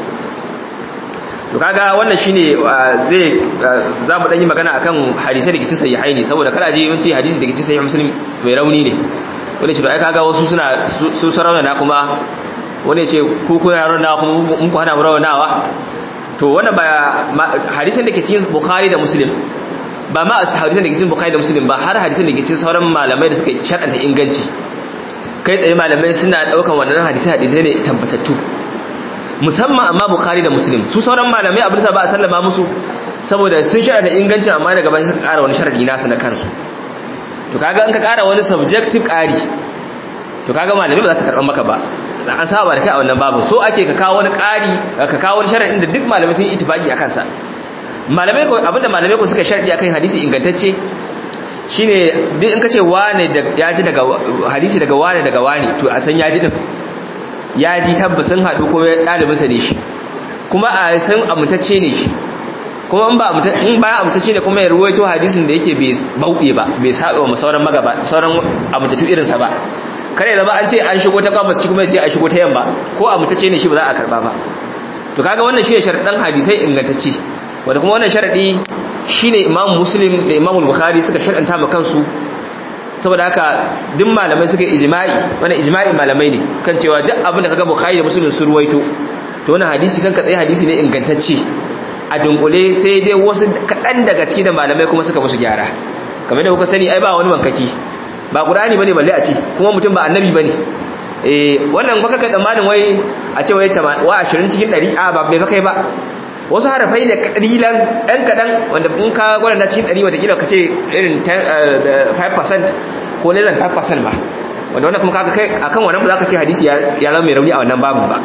to kaga wannan shine zai za mu dan yi magana akan hadisi da cikin sahihaini saboda kada je mun ce hadisi da cikin sahih muslim mai rauni ne wani ce to ai kaga wasu suna su sarauna na kuma wani ce ku ku yaron na kuma mun ku hana mu rawanawa to wannan ba hadisin da ke cikin bukhari da muslim ba ma hadisin da ke cikin bukhari da muslim ba har hadisin da ke cikin sauran malamai da suka shar'anta inganci kai tsaye malamai suna daukan wannan hadisi hadisi ne tabbatattu musamman amma bukhari da muslim su sauran malamai abin da ba a sallama musu saboda sun shar'anta ingancin amma daga baya suka ƙara wani sharadi nasu na kansu to kaga in ka ƙara wani subjective ƙari to kaga malamai ba za su karɓar maka ba an saba da kai a wannan babu so ake ka kawo wani ƙari ka kawo wani sharadin da duk malamai sun yi ittifaqi akan sa malamai ko abinda malamai ko suka sharadi akan hadisi ingantacce shine duk in ka ce wane da ya ji daga hadisi daga wane daga wane to a san ya ji din ya ji tabbasin haɗu ko ɗalibinsa ne shi kuma a san amintacce ne shi kuma in ba in ba amintacce ne kuma ya ruwaito hadisin da yake bai bauɗe ba bai saba wa sauran magaba sauran amintattu irinsa ba kare zama an ce an shigo ta gabas kuma ya ce an shigo ta yamma ko amintacce ne shi ba za a karba ba to kaga wannan shi ne sharaɗin hadisai ingantacce wanda kuma wannan sharaɗi shine imam muslim da imam bukhari suka sharɗanta ma kansu saboda haka duk malamai suka ijma'i wannan ijma'i malamai ne kan cewa duk abin da kaga bukhari da muslim sun ruwaito to wannan hadisi kanka tsaye hadisi ne ingantacce a dunkule sai dai wasu kaɗan daga ciki da malamai kuma suka musu gyara kamar da kuka sani ai ba wani bankaki ba qur'ani bane balle a ce kuma mutum ba annabi bane eh wannan baka kai tsammanin wai a ce wai wa 20 cikin 100 a ba bai kai ba wasu harafai ne kalilan ɗan kaɗan wanda in ka gwada cikin 100 watakila ka ce irin 5% ko less than 5% ba wanda wannan kuma kaga kai akan wannan ba za ka ce hadisi ya zama mai rauni a wannan babu ba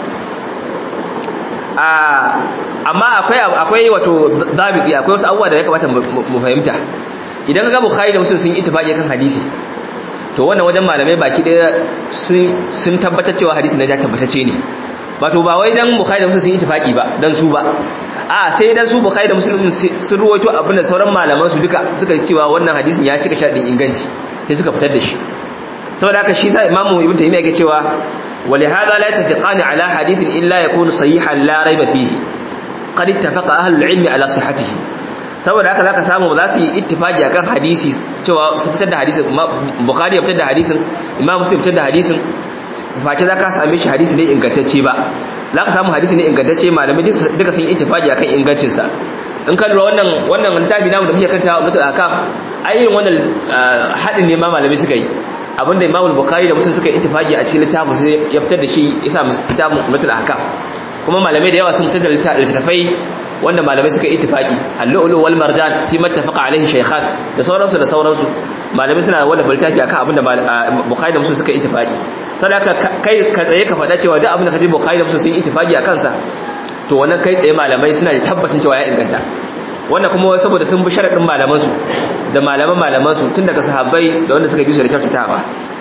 amma akwai akwai wato zabiti akwai wasu abubuwa da ya kamata mu fahimta idan kaga bukhari da muslim sun ittifaqi kan hadisi to wannan wajen malamai baki daya sun tabbatar cewa hadisi na ja tabbatacce ne wato ba wai dan bukhari da muslim sun ittifaqi ba dan su ba a sai dan su bukhari da muslim sun ruwaito abinda sauran malaman su duka suka cewa wannan hadisin ya cika sharadin inganci sai suka fitar da shi saboda haka shi sa imamu ibn taymiya yake cewa ولهذا لا يتفقان على حديث إلا يكون صحيحا لا ريب فيه قد اتفق أهل العلم على صحته saboda haka zaka samu ba za su yi ittifaki akan hadisi cewa su fitar da hadisin bukhari ya fitar da hadisin imam muslim fitar da hadisin face zaka same shi hadisi ne ingantacce ba zaka samu hadisi ne ingantacce malamai duka sun yi ittifaki akan ingancin sa in ka lura wannan wannan littafi namu da muke kanta mutul akam ai irin wannan hadin ne ma malamai suka yi abinda imam bukhari da muslim suka yi ittifaki a cikin littafin sai ya fitar da shi yasa littafin mutul akam kuma malamai da yawa sun fitar da littafai wanda malamai suka yi ittifaki al-lu'lu wal marjan fi mattafaqa alaihi shaykhan da sauransu da sauransu malamai suna wanda littafi akan abinda bukhari da muslim suka yi ittifaki sadaka kai ka tsaye ka faɗa cewa duk abinda kaje bukhari da muslim sun yi ittifaki akan sa to wannan kai tsaye malamai suna da tabbacin cewa ya inganta wannan kuma saboda sun bi sharadin malaman su da malaman malaman su tun daga sahabbai da wanda suka bi su da kyautatawa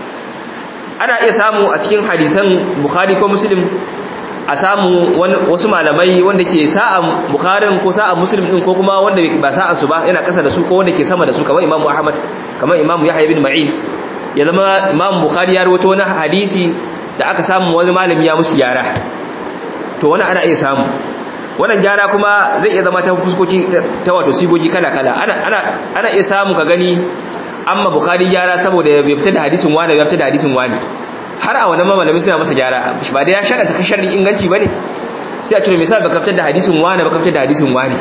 ana iya samu a cikin hadisan bukhari ko muslim a samu wasu malamai wanda ke sa'an bukharin ko sa'an muslim din ko kuma wanda ba sa'an su ba yana kasa da su ko wanda ke sama da su kamar imamu ahmad kamar imamu yahya bin ma'in ya zama imamu bukhari ya rawaito wani hadisi da aka samu wani malami ya musu gyara to wani ana iya samu wannan gyara kuma zai iya zama ta fuskoki ta wato sigogi kala kala ana ana ana iya samu ka gani amma bukhari gyara saboda ya fita da hadisin wani ya fita da hadisin wani har a wannan mamalami suna masa gyara ba da ya shaka ta kashar inganci bane sai a cire misal baka fitar da hadisin wani baka fitar da hadisin wani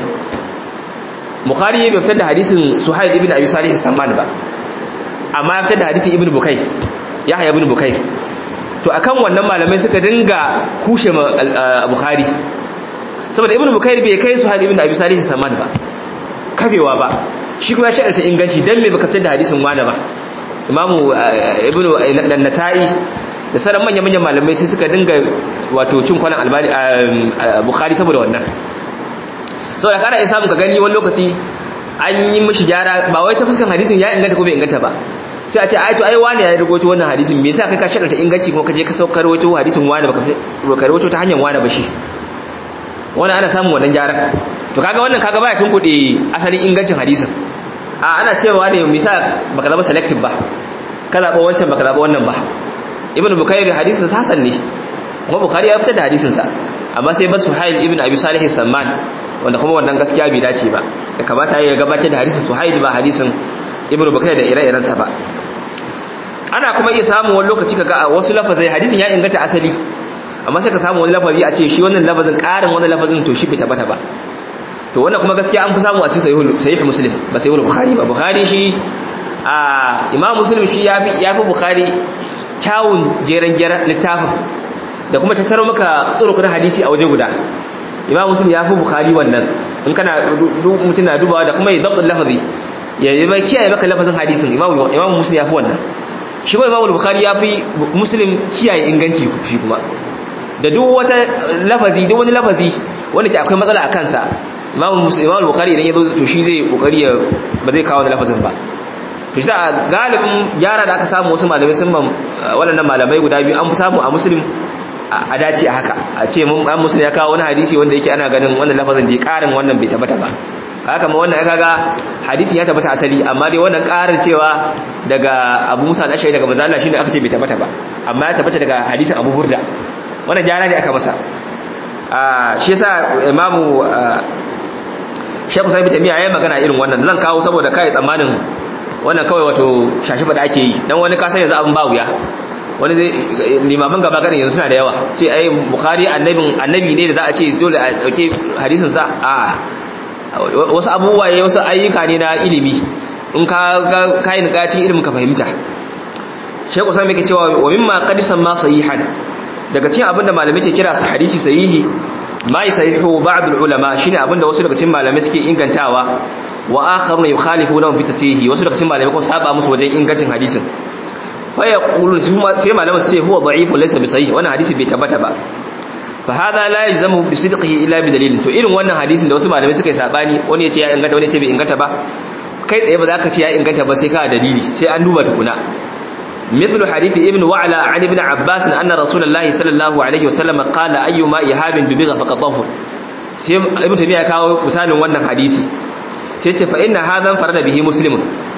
bukhari bai fitar da hadisin suhaib ibn abi salih samman ba amma ya fitar da hadisin ibn bukai yahya ibn bukai to akan wannan malamai suka dinga kushe bukhari saboda ibn bukai bai kai suhaib ibn abi salih samman ba kafewa ba shi kuma ya shaka ta inganci dan me baka fitar da hadisin wani ba imamu ibn an-nasa'i da sauran manya-manyan malamai sai suka dinga wato cin kwanan albani bukhari saboda wannan saboda kana iya samun ka gani wani lokaci an yi mishi gyara ba wai ta fuskan hadisin ya inganta ko bai inganta ba sai a ce ai to ai wani ya rubuto wannan hadisin me yasa kai ka shaɗa inganci kuma ka je ka saukar wato hadisin wani baka ka rubuto ta hanyar wani ba shi wannan ana samun wannan gyaran to kaga wannan kaga baya tunkuɗe asalin ingancin hadisin a ana cewa ne misa baka zama selective ba ka zaɓa wancan baka zaɓa wannan ba ibn bukari hadisin hasan ne kuma bukari ya fitar da hadisin sa amma sai basu suhail ibn abi salih samman wanda kuma wannan gaskiya bai dace ba da kamata ya gabatar da hadisin suhail ba hadisin ibn bukari da ire-iren sa ba ana kuma iya samun wani lokaci kaga a wasu lafazai hadisin ya inganta asali amma sai ka samu wani lafazi a ce shi wannan lafazin ƙarin wani lafazin to shi bai tabbata ba to wannan kuma gaskiya an fi samu a cikin sahih muslim ba sahih bukhari ba bukhari shi a imam muslim shi yafi yafi bukhari kyawun jeren jeren littafin da kuma tattaro maka tsurukun hadisi a waje guda imam muslim yafi bukhari wannan in kana mutum na dubawa da kuma ya zabtul lafazi ya yi mai kiyaye maka lafazin hadisin imam imam muslim yafi wannan shi kuma imam bukhari yafi muslim kiyaye inganci shi kuma da duk wata lafazi duk wani lafazi wanda ke akwai matsala a kansa imam bukhari idan ya zo to shi zai kokari ya ba zai kawo lafazin ba to shi da galibin gyara da aka samu wasu malamai sun waɗannan malamai guda biyu an fi samu a muslim a dace a haka a ce mun an muslim ya kawo wani hadisi wanda yake ana ganin wannan lafazin da ya karin wannan bai tabbata ba haka ma wannan ya kaga hadisin ya tabbata asali amma dai wannan karin cewa daga abu musa da shaida daga manzo Allah shine aka ce bai tabbata ba amma ya tabbata daga hadisin abu burda wannan gyara ne aka masa shi yasa imamu shekku sai bitamiya ya yi magana irin wannan zan kawo saboda kai tsammanin wannan kawai wato shashifa da ake yi dan wani kasan yanzu abin ba wuya wani zai limaman gaba garin yanzu suna da yawa sai ai bukhari annabin annabi ne da za a ce dole a dauke hadisin sa a wasu abubuwa ne wasu ayyuka ne na ilimi in ka ga kai ni cikin ilimin ka fahimta shekku sai yake cewa wa mimma qad ma sahihan daga cikin abinda malamai ke kira su hadisi sahihi ma yasahihu ba'd ulama shine abinda wasu daga cikin malamai suke ingantawa wa akharuna yukhalifuna fi tasihi wasu daga cikin malamai ko saba musu wajen ingancin hadisin fa yaqulun sai malamai su ce huwa da'if laysa bi sahih wannan hadisi bai tabbata ba fa hada la yalzamu bi sidqihi illa bi dalil to irin wannan hadisin da wasu malamai suka yi sabani wani ya ce ya inganta wani ya ce bai inganta ba kai tsaye ba za ka ce ya inganta ba sai ka dalili sai an duba tukuna مثل حديث ابن وعلى عن ابن عباس أن رسول الله صلى الله عليه وسلم قال أيما إهاب دبغ فقد طهر ابن تيمية كاو مثال wannan hadisi sai ce fa inna hadhan farada bihi muslim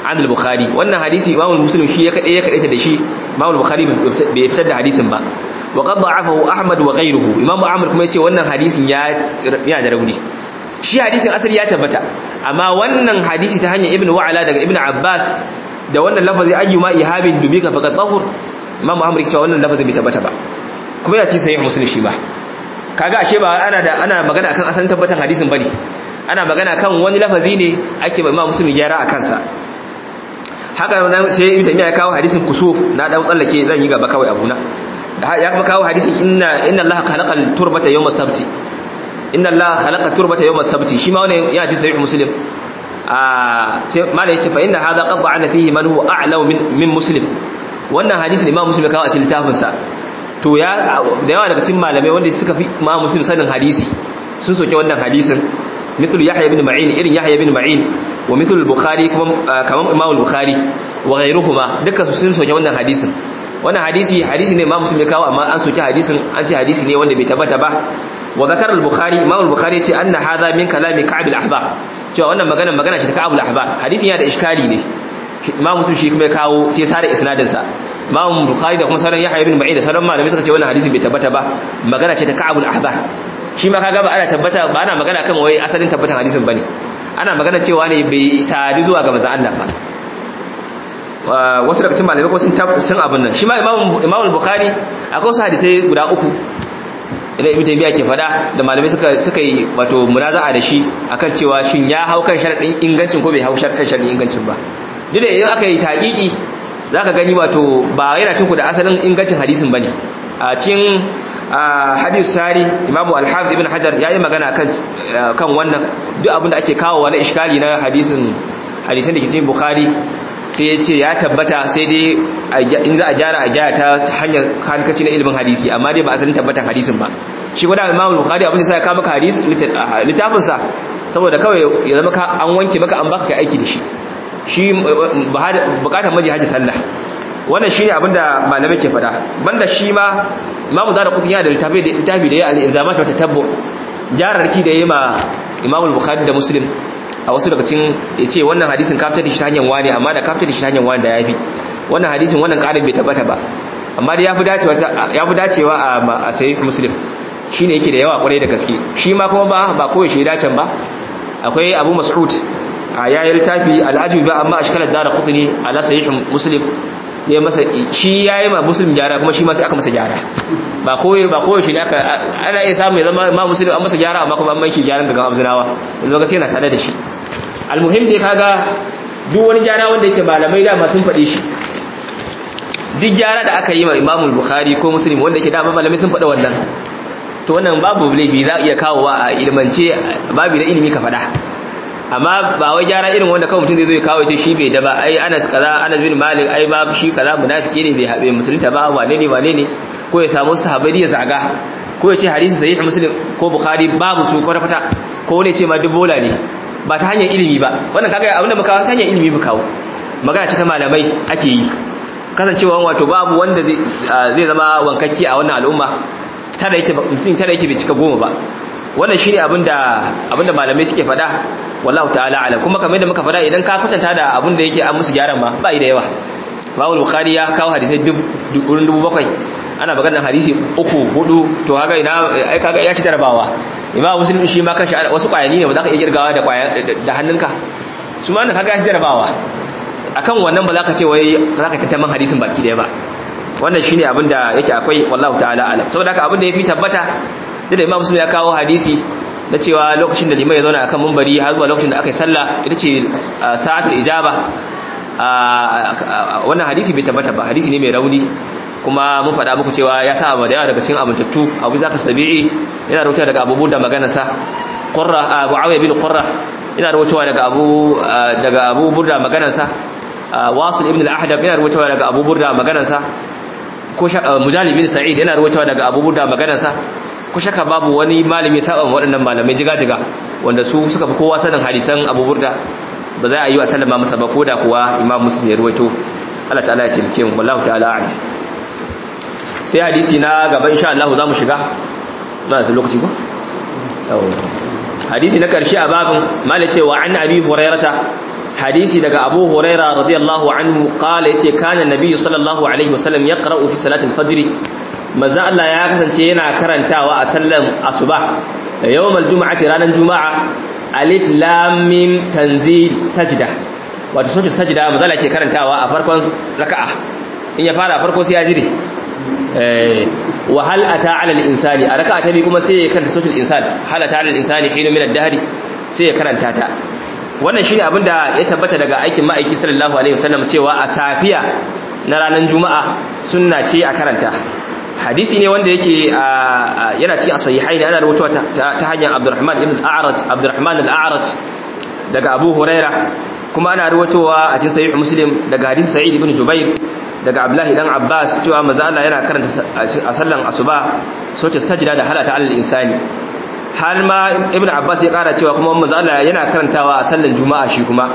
an al-bukhari wannan hadisi imam muslim shi ya kade ya kade da shi imam al-bukhari bai fitar da hadisin ba wa qad da'afahu ahmad wa ghayruhu imam ahmad kuma yace wannan hadisin ya ya da rauni shi hadisin asali ya tabbata amma wannan hadisi ta hanyar ibnu wa'ala daga ibnu abbas da wannan lafazi ayyuma ihabin dubika faqad tahur imam ahmad yace wannan lafazin bai tabbata ba kuma ya ce sahih muslim shi ba kaga ashe ba ana da ana magana akan asalin tabbatan hadisin bane ana magana kan wani lafazi ne ake ba imam muslim gyara a kansa haka sai ibnu taymiya ya kawo hadisin kusuf na dan tsallake zan yi gaba kawai abuna ya kuma kawo hadisin inna inna allaha khalaqal turbata yawm as-sabti inna allaha khalaqa turbata yawm as-sabti shi ma wannan ya ce sahih muslim a sai malai yace fa inna hadha qad da'ana fihi man huwa a'lamu min min muslim wannan hadisin imam muslim ya kawo a cikin littafin sa to ya da yawa daga cikin malamai wanda suka fi imam muslim sanin hadisi sun soke wannan hadisin مثل يحيى بن معين إرن يحيى بن معين ومثل البخاري كمان إمام البخاري وغيرهما دكا سن سوكي wannan hadisin wannan hadisi hadisi ne Imam Muslim ya kawo amma an soki hadisin an ce hadisi ne wanda bai tabbata ba wa zakar al-Bukhari Imam al-Bukhari yace anna hadha min kalami Ka'b al-Ahbar cewa wannan magana magana ce ta Ka'b al-Ahbar hadisin ya da iskali ne Imam Muslim shi kuma ya kawo sai ya sare isnadin sa Imam Bukhari da kuma sauran Yahya ibn Ma'in da sauran malamai suka ce wannan hadisin bai tabbata ba magana ce ta Ka'b al-Ahbar shi ma kaga ba ana tabbata ba ana magana kan wai asalin tabbatan hadisin bane ana magana cewa ne bai sadi zuwa ga manzon Allah ba wasu daga cikin malamai ko sun sun abin nan shi ma Imam Imam Bukhari akwai wasu hadisai guda uku idan Ibn Taymiyyah ke fada da malamai suka suka yi wato munaza'a da shi akan cewa shin ya hau kan sharadin ingancin ko bai hau kan sharadin ingancin ba duk da idan aka yi taqiqi zaka gani wato ba yana cinku da asalin ingancin hadisin bane a cikin hadith sari imamu al-hafiz ibn hajar yayi magana kan kan wannan duk abin da ake kawo na iskali na hadisin hadisin da ke cikin bukhari sai ya ce ya tabbata sai dai in za a gyara a gyara ta hanyar hankaci na ilimin hadisi amma dai ba asalin tabbatan hadisin ba shi guda imamu bukhari abin da sai ya kawo maka hadis littafin sa saboda kawai ya zama an wanke maka an baka kai aiki da shi shi bukatar maji haji sallah wannan shine abinda malamai ke fada banda shi ma imamu zara kutun yana da littafi da littafi da ya al-ilzamat wa tatabbu jararki da yayi ma imamu bukhari da muslim a wasu daga cikin yace wannan hadisin ka fitar da shi ta hanyar wani amma da ka fitar da shi ta hanyar wani da yafi wannan hadisin wannan karin bai tabbata ba amma dai yafi dacewa yafi dacewa a sahih muslim shine yake da yawa kwarai da gaske shi ma kuma ba ba koyi shi dacen ba akwai abu mas'ud a yayin littafi al-ajib ba amma ashkalat dara qutni ala sahih muslim ne masa shi yayi ma muslim gyara kuma shi ma sai aka masa gyara ba koyi ba koyi shi ne aka ana iya samu ya zama ma muslim an masa gyara amma kuma an maki gyaran daga abzinawa yanzu ga sai yana tare da shi almuhim dai kaga duk wani gyara wanda yake malamai da ma sun faɗe shi duk gyara da aka yi ma imamul bukhari ko muslim wanda yake da malamai sun faɗa wannan to wannan babu laifi za iya kawowa a ilmance babu da ilimi ka faɗa amma ba wai gyara irin wanda kawai mutum zai zo ya kawo ce shi bai da ba ai Anas kaza Anas bin Malik ai ba shi kaza munafiki ne bai habe musulunta ba wane ne wane ne ko ya samu sahabbai ya zaga ko ya ce hadisi sahih muslim ko bukhari babu su kwata kwata ko ne ce ma dubola ne ba ta hanyar ilimi ba wannan kaga abin da muka ta hanyar ilimi muka kawo magana ce ta malamai ake yi kasancewa wato babu wanda zai zama wankakki a wannan al'umma tara yake mutum tara yake bai cika goma ba wannan shine abinda abinda malamai suke faɗa wallahu ta'ala alam kuma kamar yadda muka faɗa idan ka kwatanta da abinda yake an musu gyaran ma ba da yawa Imam Bukhari ya kawo hadisai dubu dubu bakwai ana maganar hadisi uku hudu to kaga ina ai kaga ya ci jarabawa Imam Muslim shi ma kashi wasu kwayani ne ba za ka iya kirgawa da kwaya da hannunka su ma kaga ya ci jarabawa akan wannan ba za ka ce wai za ka tantaman hadisin baki daya ba wannan shine abin da yake akwai wallahu ta'ala alam saboda haka abin da yafi tabbata da Imam Muslim ya kawo hadisi na cewa lokacin da limai ya zauna akan mumbari har zuwa lokacin da aka yi sallah ita ce sa'atul ijaba wannan hadisi bai tabbata ba hadisi ne mai rauni kuma mun faɗa muku cewa ya sa da yawa daga cikin amintattu abu zaka sabi'i yana rawaitowa daga abubuwan da maganarsa qurra abu awiya bin qurra yana rawaitowa daga abu daga abu burda maganarsa wasil ibn al-ahdab yana rawaitowa daga abu burda maganarsa ko mujalib bin sa'id yana rawaitowa daga abu burda maganarsa ko shaka babu wani malami saba waɗannan malamai jiga-jiga wanda su suka fi kowa sanin hadisan abu burda ba za a yi wa sallama masa ba ko da kuwa imam muslim ya rawaito Allah ta'ala ya tilke mu wallahu ta'ala a'lam sai hadisi na gaba insha Allah za mu shiga na da lokaci ko hadisi na karshe a babin mala cewa an abi hurairata hadisi daga Abu Huraira radiyallahu anhu qala yace kana nabiyyu sallallahu alaihi wasallam yaqra'u fi salati al-fajr manzo Allah ya kasance yana karantawa a sallan asuba yawmal jumu'ati ranar juma'a alif lam mim tanzil sajda wato sote sajda manzo Allah ke karantawa a farkon raka'a in ya fara farko sai ya jire eh wa hal ata 'ala al-insani a raka'a ta bi kuma sai ya karanta sotul insan hal ata 'ala al-insani hinu min ad-dahri sai ya karanta ta wannan shine abinda ya tabbata daga aikin ma'aiki sallallahu alaihi wasallam cewa a safiya na ranar juma'a sunna ce a karanta hadisi ne wanda yake yana cikin sahihai ne ana rubutuwa ta hanyar Abdurrahman ibn al-A'raj Abdurrahman al-A'raj daga Abu Huraira kuma ana rubutuwa a cikin sahih Muslim daga hadisi Sa'id ibn Jubair daga Abdullah dan Abbas cewa manzo Allah yana karanta a sallan asuba sote sajda da halata al-insani har ma ibn abbas ya kara cewa kuma manzo Allah yana karantawa a sallar juma'a shi kuma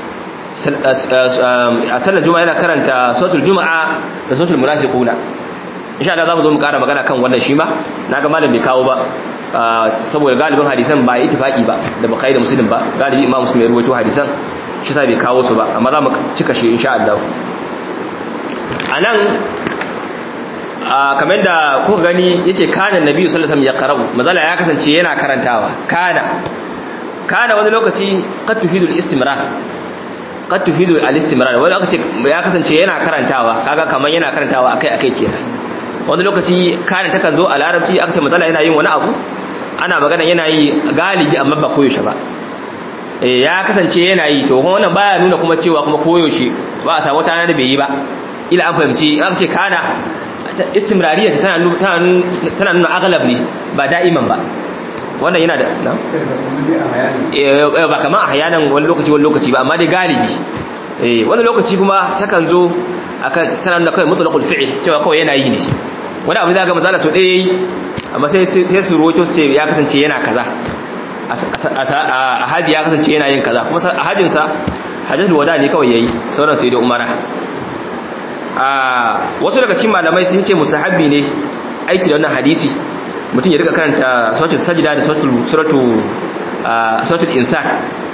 a sallar juma'a yana karanta suratul juma'a da suratul munafiquna insha Allah zamu zo mu kara magana kan wannan shi ma naga malam bai kawo ba saboda galibin hadisan ba ittifaqi ba da bukhari da muslim ba galibi imam muslim ya rawaito hadisan shi sa bai kawo su ba amma zamu cika shi insha Allah anan kamar da kuka gani yace kana nabi sallallahu alaihi wasallam ya qara'u mazala ya kasance yana karantawa kana kana wani lokaci qad tufidu al-istimrar qad tufidu al-istimrar wani lokaci ya kasance yana karantawa kaga kamar yana karantawa akai akai kenan wani lokaci kana takan zo a larabci aka ce mazala yana yin wani abu ana magana yana yi galibi amma ba koyaushe ba eh ya kasance yana yi to wannan baya nuna kuma cewa kuma koyaushe ba a samu tana da bai yi ba ila an fahimci aka ce kana istimrariya tana tana nuna aglab ne ba da'iman ba wannan yana da na ba kamar a hayanan wani lokaci wani lokaci ba amma dai galibi eh wani lokaci kuma takan zo akan tana nuna kawai mutlaqul fi'l cewa kawai yana yi ne wani abu da ga mazala so ɗaya yi amma sai sai su roto su ce ya kasance yana kaza a haji ya kasance yana yin kaza kuma a hajinsa hajjatul wada ne kawai yayi sauran sai da umara wasu daga cikin malamai sun ce musahabi ne aiki da wannan hadisi mutum ya rika karanta suratul sajda da suratul suratul suratul insan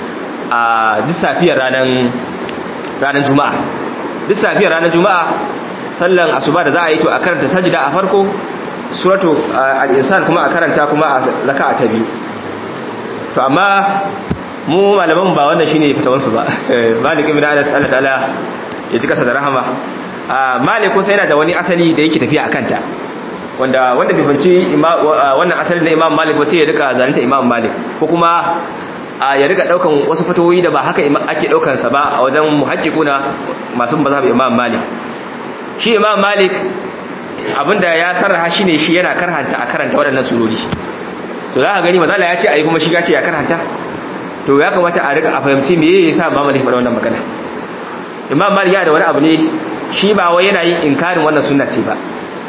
a duk safiyar ranar ranar juma'a duk safiyar ranar juma'a sallan asuba da za a yi to a karanta sajda a farko suratul al-insan kuma a karanta kuma a raka'a ta biyu to amma mu malaman ba wannan shine fitawansu ba malik ibn anas Allah ta'ala ya ji kasa da rahama malik kusa yana da wani asali da yake tafiya a kanta wanda wanda bai fanci wannan asalin na imam malik ba sai ya rika zalunta imam malik ko kuma ya rika daukan wasu fatawoyi da ba haka ake daukan sa ba a wajen muhaqqiquna masu mazhab imam malik shi imam malik abinda ya sarraha shine shi yana karhanta a karanta waɗannan surori to za ka gani mazala ya ce ayi kuma shiga ce ya karhanta to ya kamata a rika a fahimci me yasa imam malik faɗa wannan magana imam malik ya da wani abu ne shi ba wai yana yin inkarin wannan sunna ce ba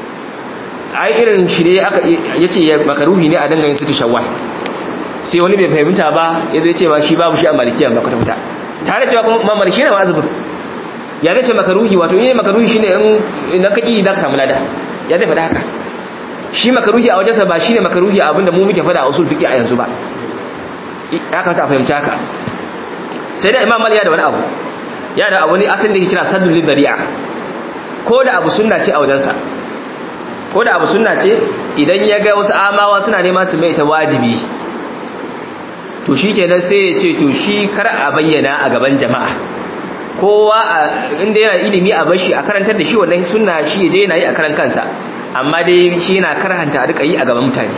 ai irin shi ne aka yace makaruhi ne a danga yin situ shawwal sai wani bai fahimta ba ya zai ce ma shi babu shi a malikiya ba kwata kwata tare cewa kuma imam malik shine mazhabin ya zai ce makaruhi wato in makaruhi shine in na kaki za ka samu lada ya zai faɗa haka shi makaruhi a wajensa ba shine makaruhi abinda mu muke faɗa a usul fiqi a yanzu ba ya kamata a fahimci haka sai da imam malik ya da wani abu ya da wani asalin da ke kira saddul lidari'a ko da abu sunna ce a wajensa ko da abu sunna ce idan ya ga wasu amawa suna neman su mai ta wajibi to shi kenan sai ya ce to shi kar a bayyana a gaban jama'a kowa inda yana ilimi a bashi a karantar da shi wannan sunna shi je yana yi a karan kansa amma dai shi yana karhanta a rika yi a gaban mutane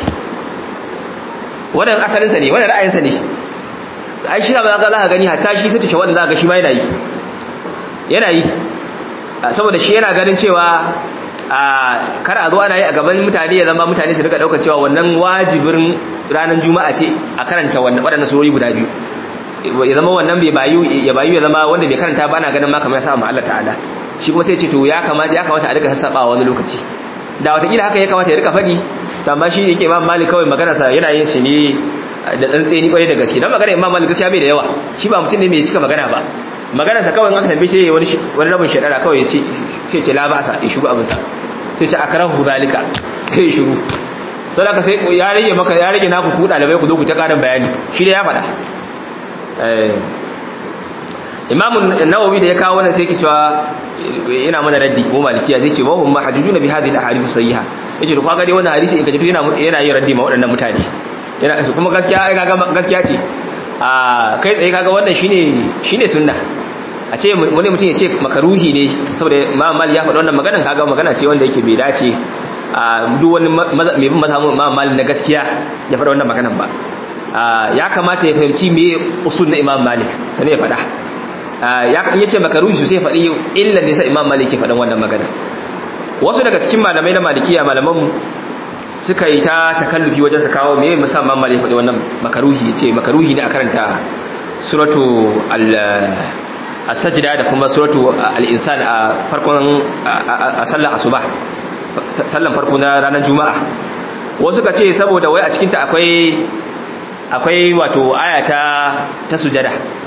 wannan asalinsa ne wannan ra'ayinsa ne ai shi ba za ka gani hatta shi sai ta shawar da za ka shi ma yana yi yana yi saboda shi yana ganin cewa a kar a zo ana yi a gaban mutane ya zama mutane su rika daukar cewa wannan wajibin ranar juma'a ce a karanta waɗannan surori guda biyu ya zama wannan bai bayu ya bayu ya zama wanda bai karanta ba na ganin ma kamar ya sa mu Allah ta'ala shi kuma sai ce to ya kamata ya kamata a rika sassaba wani lokaci da watakila haka ya kamata ya rika faɗi to amma shi yake imam malik kawai magana sa yana yin shi ne da tsantseni kwarai da gaske dan magana imam malik gaskiya bai da yawa shi ba mutum ne mai cika magana ba magana sa kawai in aka tambaye shi wani wani rabin shadara kawai ya ce sai ce la ba'sa ya shugo abin sa sai ce akrahu zalika sai ya shiru sai da sai ya rage maka ya rage naku ku dalibai ku zo ku ta karin bayani shi da ya faɗa imamu nawawi da ya kawo wannan sai yake cewa ina mana raddi ko malikiya zai ce wa hum mahjujuna bi hadhihi al-ahadith sayyiha yace to kaga dai wannan hadisi in ka ji yana yana yin raddi ma waɗannan mutane yana kuma gaskiya ai kaga gaskiya ce a kai tsaye kaga wannan shine shine sunna a ce wani mutum ya ce makaruhi ne saboda imam mali ya faɗi wannan maganan kaga magana ce wanda yake bai dace a duk wani mai bin mazhabin imam mali na gaskiya ya faɗi wannan maganan ba ya kamata ya fahimci me usul na imam malik sai ya faɗa ya kan yace makaruhi sosai ya faɗi illan da sa imam malik ke faɗan wannan magana wasu daga cikin malamai na malikiya malaman mu suka yi ta takallufi wajen su kawo me musamman malik faɗi wannan makaruhi yace makaruhi ne a karanta suratu al as-sajda da kuma suratu al-insan a farkon a sallar asuba sallan farko na ranar juma'a wasu ka ce saboda wai a cikin ta akwai akwai wato aya ta ta sujada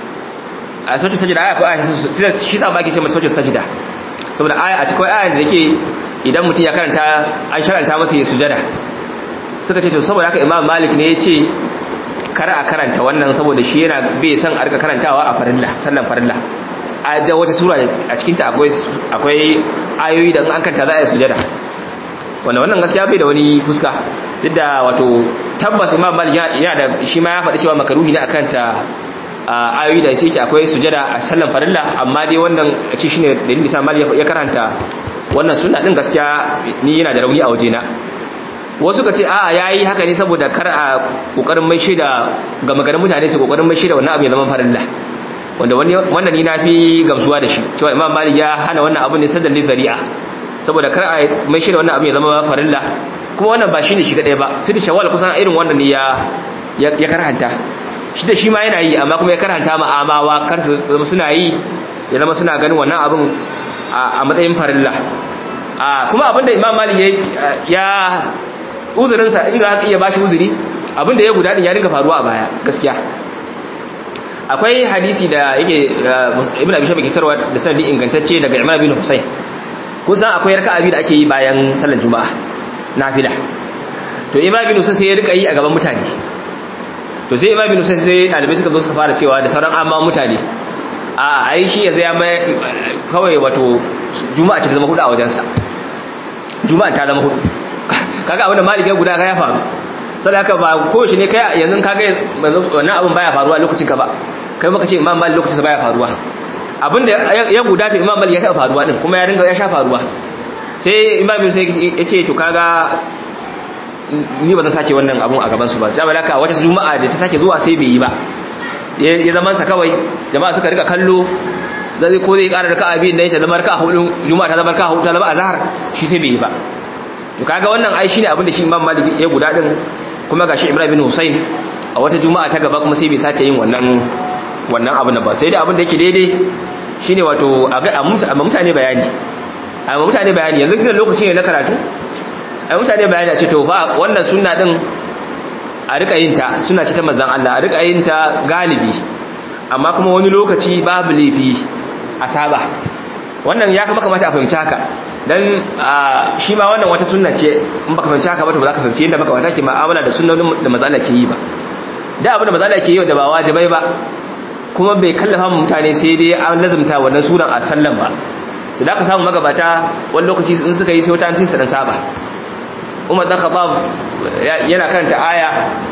a sautin sajida aya akwai aya shi sa ba ake ce mai sautin sajida saboda aya a cikin aya da yake idan mutum ya karanta an sharanta masa ya sujada suka ce to saboda haka imam malik ne ya ce kar a karanta wannan saboda shi yana bai san a rika karantawa a farilla sallan farilla a da wata sura a cikinta akwai akwai ayoyi da an kanta za a yi sujada wannan wannan gaskiya bai da wani fuska duk da wato tabbas imam malik yana da shi ma ya faɗi cewa makaruhi ne akan ta ayoyi da sai akwai sujada a sallan farilla amma dai wannan a ce shine dalilin da malik ya karanta wannan sunna din gaskiya ni yana da rauni a wajena wasu ka ce a'a yayi haka ne saboda kar a kokarin mai shida ga magarin mutane su kokarin mai shida wannan abu ya zama farilla wanda wannan ni nafi gamsuwa da shi cewa imam malik ya hana wannan abu ne sadan lidari'a saboda kar a mai shida wannan abu ya zama farilla kuma wannan ba shine shi kadai ba sai shawwal kusan irin wannan ne ya ya karanta shi da shi ma yana yi amma kuma ya karanta ma amawa kar su zama suna yi ya zama suna ganin wannan abin a matsayin farilla kuma abinda imam malik ya uzurinsa in za ka iya bashi uzuri abinda ya guda din ya rinka faruwa a baya gaskiya akwai hadisi da yake ibn abi shabi kitarwa da sanadi ingantacce daga imam bin husayn kun san akwai raka'a biyu da ake yi bayan sallar juma'a nafila to imam bin husayn sai ya rika yi a gaban mutane to sai imam bin husayn sai dalibai suka zo suka fara cewa da sauran amma mutane a ai shi yanzu ya mai kawai wato juma'a ta zama hudu a wajensa juma'a ta zama hudu kaga abinda malik ya guda ka ya faru sai haka ba ko shi ne kai yanzu kaga wannan abin baya faruwa lokacin ka ba kai maka ce imam malik lokacin baya faruwa abinda ya guda to imam malik ya taba faruwa din kuma ya ringa ya sha faruwa sai imam bin sai ya ce to kaga ni ba zan sake wannan abun a gaban su ba sai balaka wata juma'a da ta sake zuwa sai bai yi ba ya zaman sa kawai jama'a suka rika kallo zai ko zai ƙara raka'a biyu dan ta zama raka'a hudu juma'a ta zama raka'a hudu ta zama azhar shi sai bai yi ba to kaga wannan ai shine abin da shi Imam Malik ya guda din kuma gashi Ibrahim bin Hussein a wata juma'a ta gaba kuma sai bai sake yin wannan wannan abin ba sai dai abin da yake daidai shine wato a ga mutane bayani a mutane bayani yanzu kina lokaci ne na karatu a mutane bayani a ce to fa wannan sunna din a rika yin ta suna ce ta manzon Allah a rika yin ta galibi amma kuma wani lokaci babu laifi a saba wannan ya kama kamata a fahimci haka dan shi ma wannan wata sunna ce in baka fahimci haka ba to ba za ka fahimci yadda baka wata ke ma'amala da sunnonin da manzon Allah ke yi ba da abin da manzon Allah ke yi da ba wajibai ba kuma bai kallafa mu mutane sai dai an lazumta wannan sunan a sallan ba da ka samu magabata wani lokaci in suka yi sai wata an sai su dan saba Umar dan Khattab yana karanta aya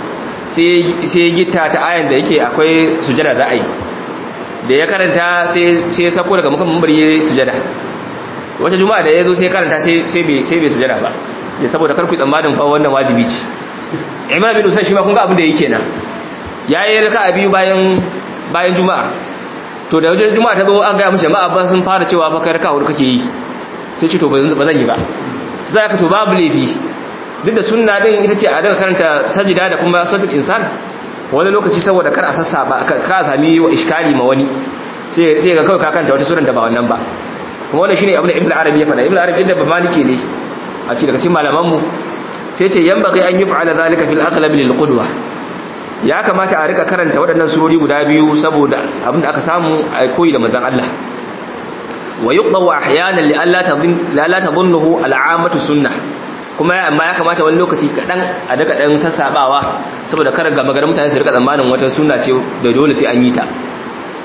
sai gita ta ayan da yake akwai sujada za a yi da ya karanta sai ya sako daga mukan mambar ya sujada wata juma'a da ya zo sai karanta sai bai sujada ba ya saboda karku tsammanin fa wannan wajibi ce imam bin usain shi ma kun ga abin da yake nan ya yi raka a biyu bayan bayan juma'a to da wajen juma'a ta zo an gaya mace jama'a ba sun fara cewa fa kai raka hudu kake yi sai ce to ba zan yi ba za ka to babu laifi duk da sunna din ita ce a daga karanta sajida da kuma sautul insan wani lokaci saboda kar a sassa ba kar a sami wa iskali ma wani sai sai ga kawai ka karanta wata suran da ba wannan ba kuma wannan shine abin da ibnu arabi ya faɗa ibnu arabi inda ba maliki ne a cikin daga cikin malaman mu sai ce yanbaghi an yuf'ala zalika fil aghlab lil qudwa ya kamata a rika karanta waɗannan surori guda biyu saboda abin da aka samu a koyi da manzon Allah wa yuqdaw ahyanan li alla tadhun la la tadhunnuhu al'amatu sunnah kuma amma ya kamata wani lokaci kadan a daga dan sassabawa saboda kar ga maganar mutane su rika tsammanin wata sunna ce da dole sai an yi ta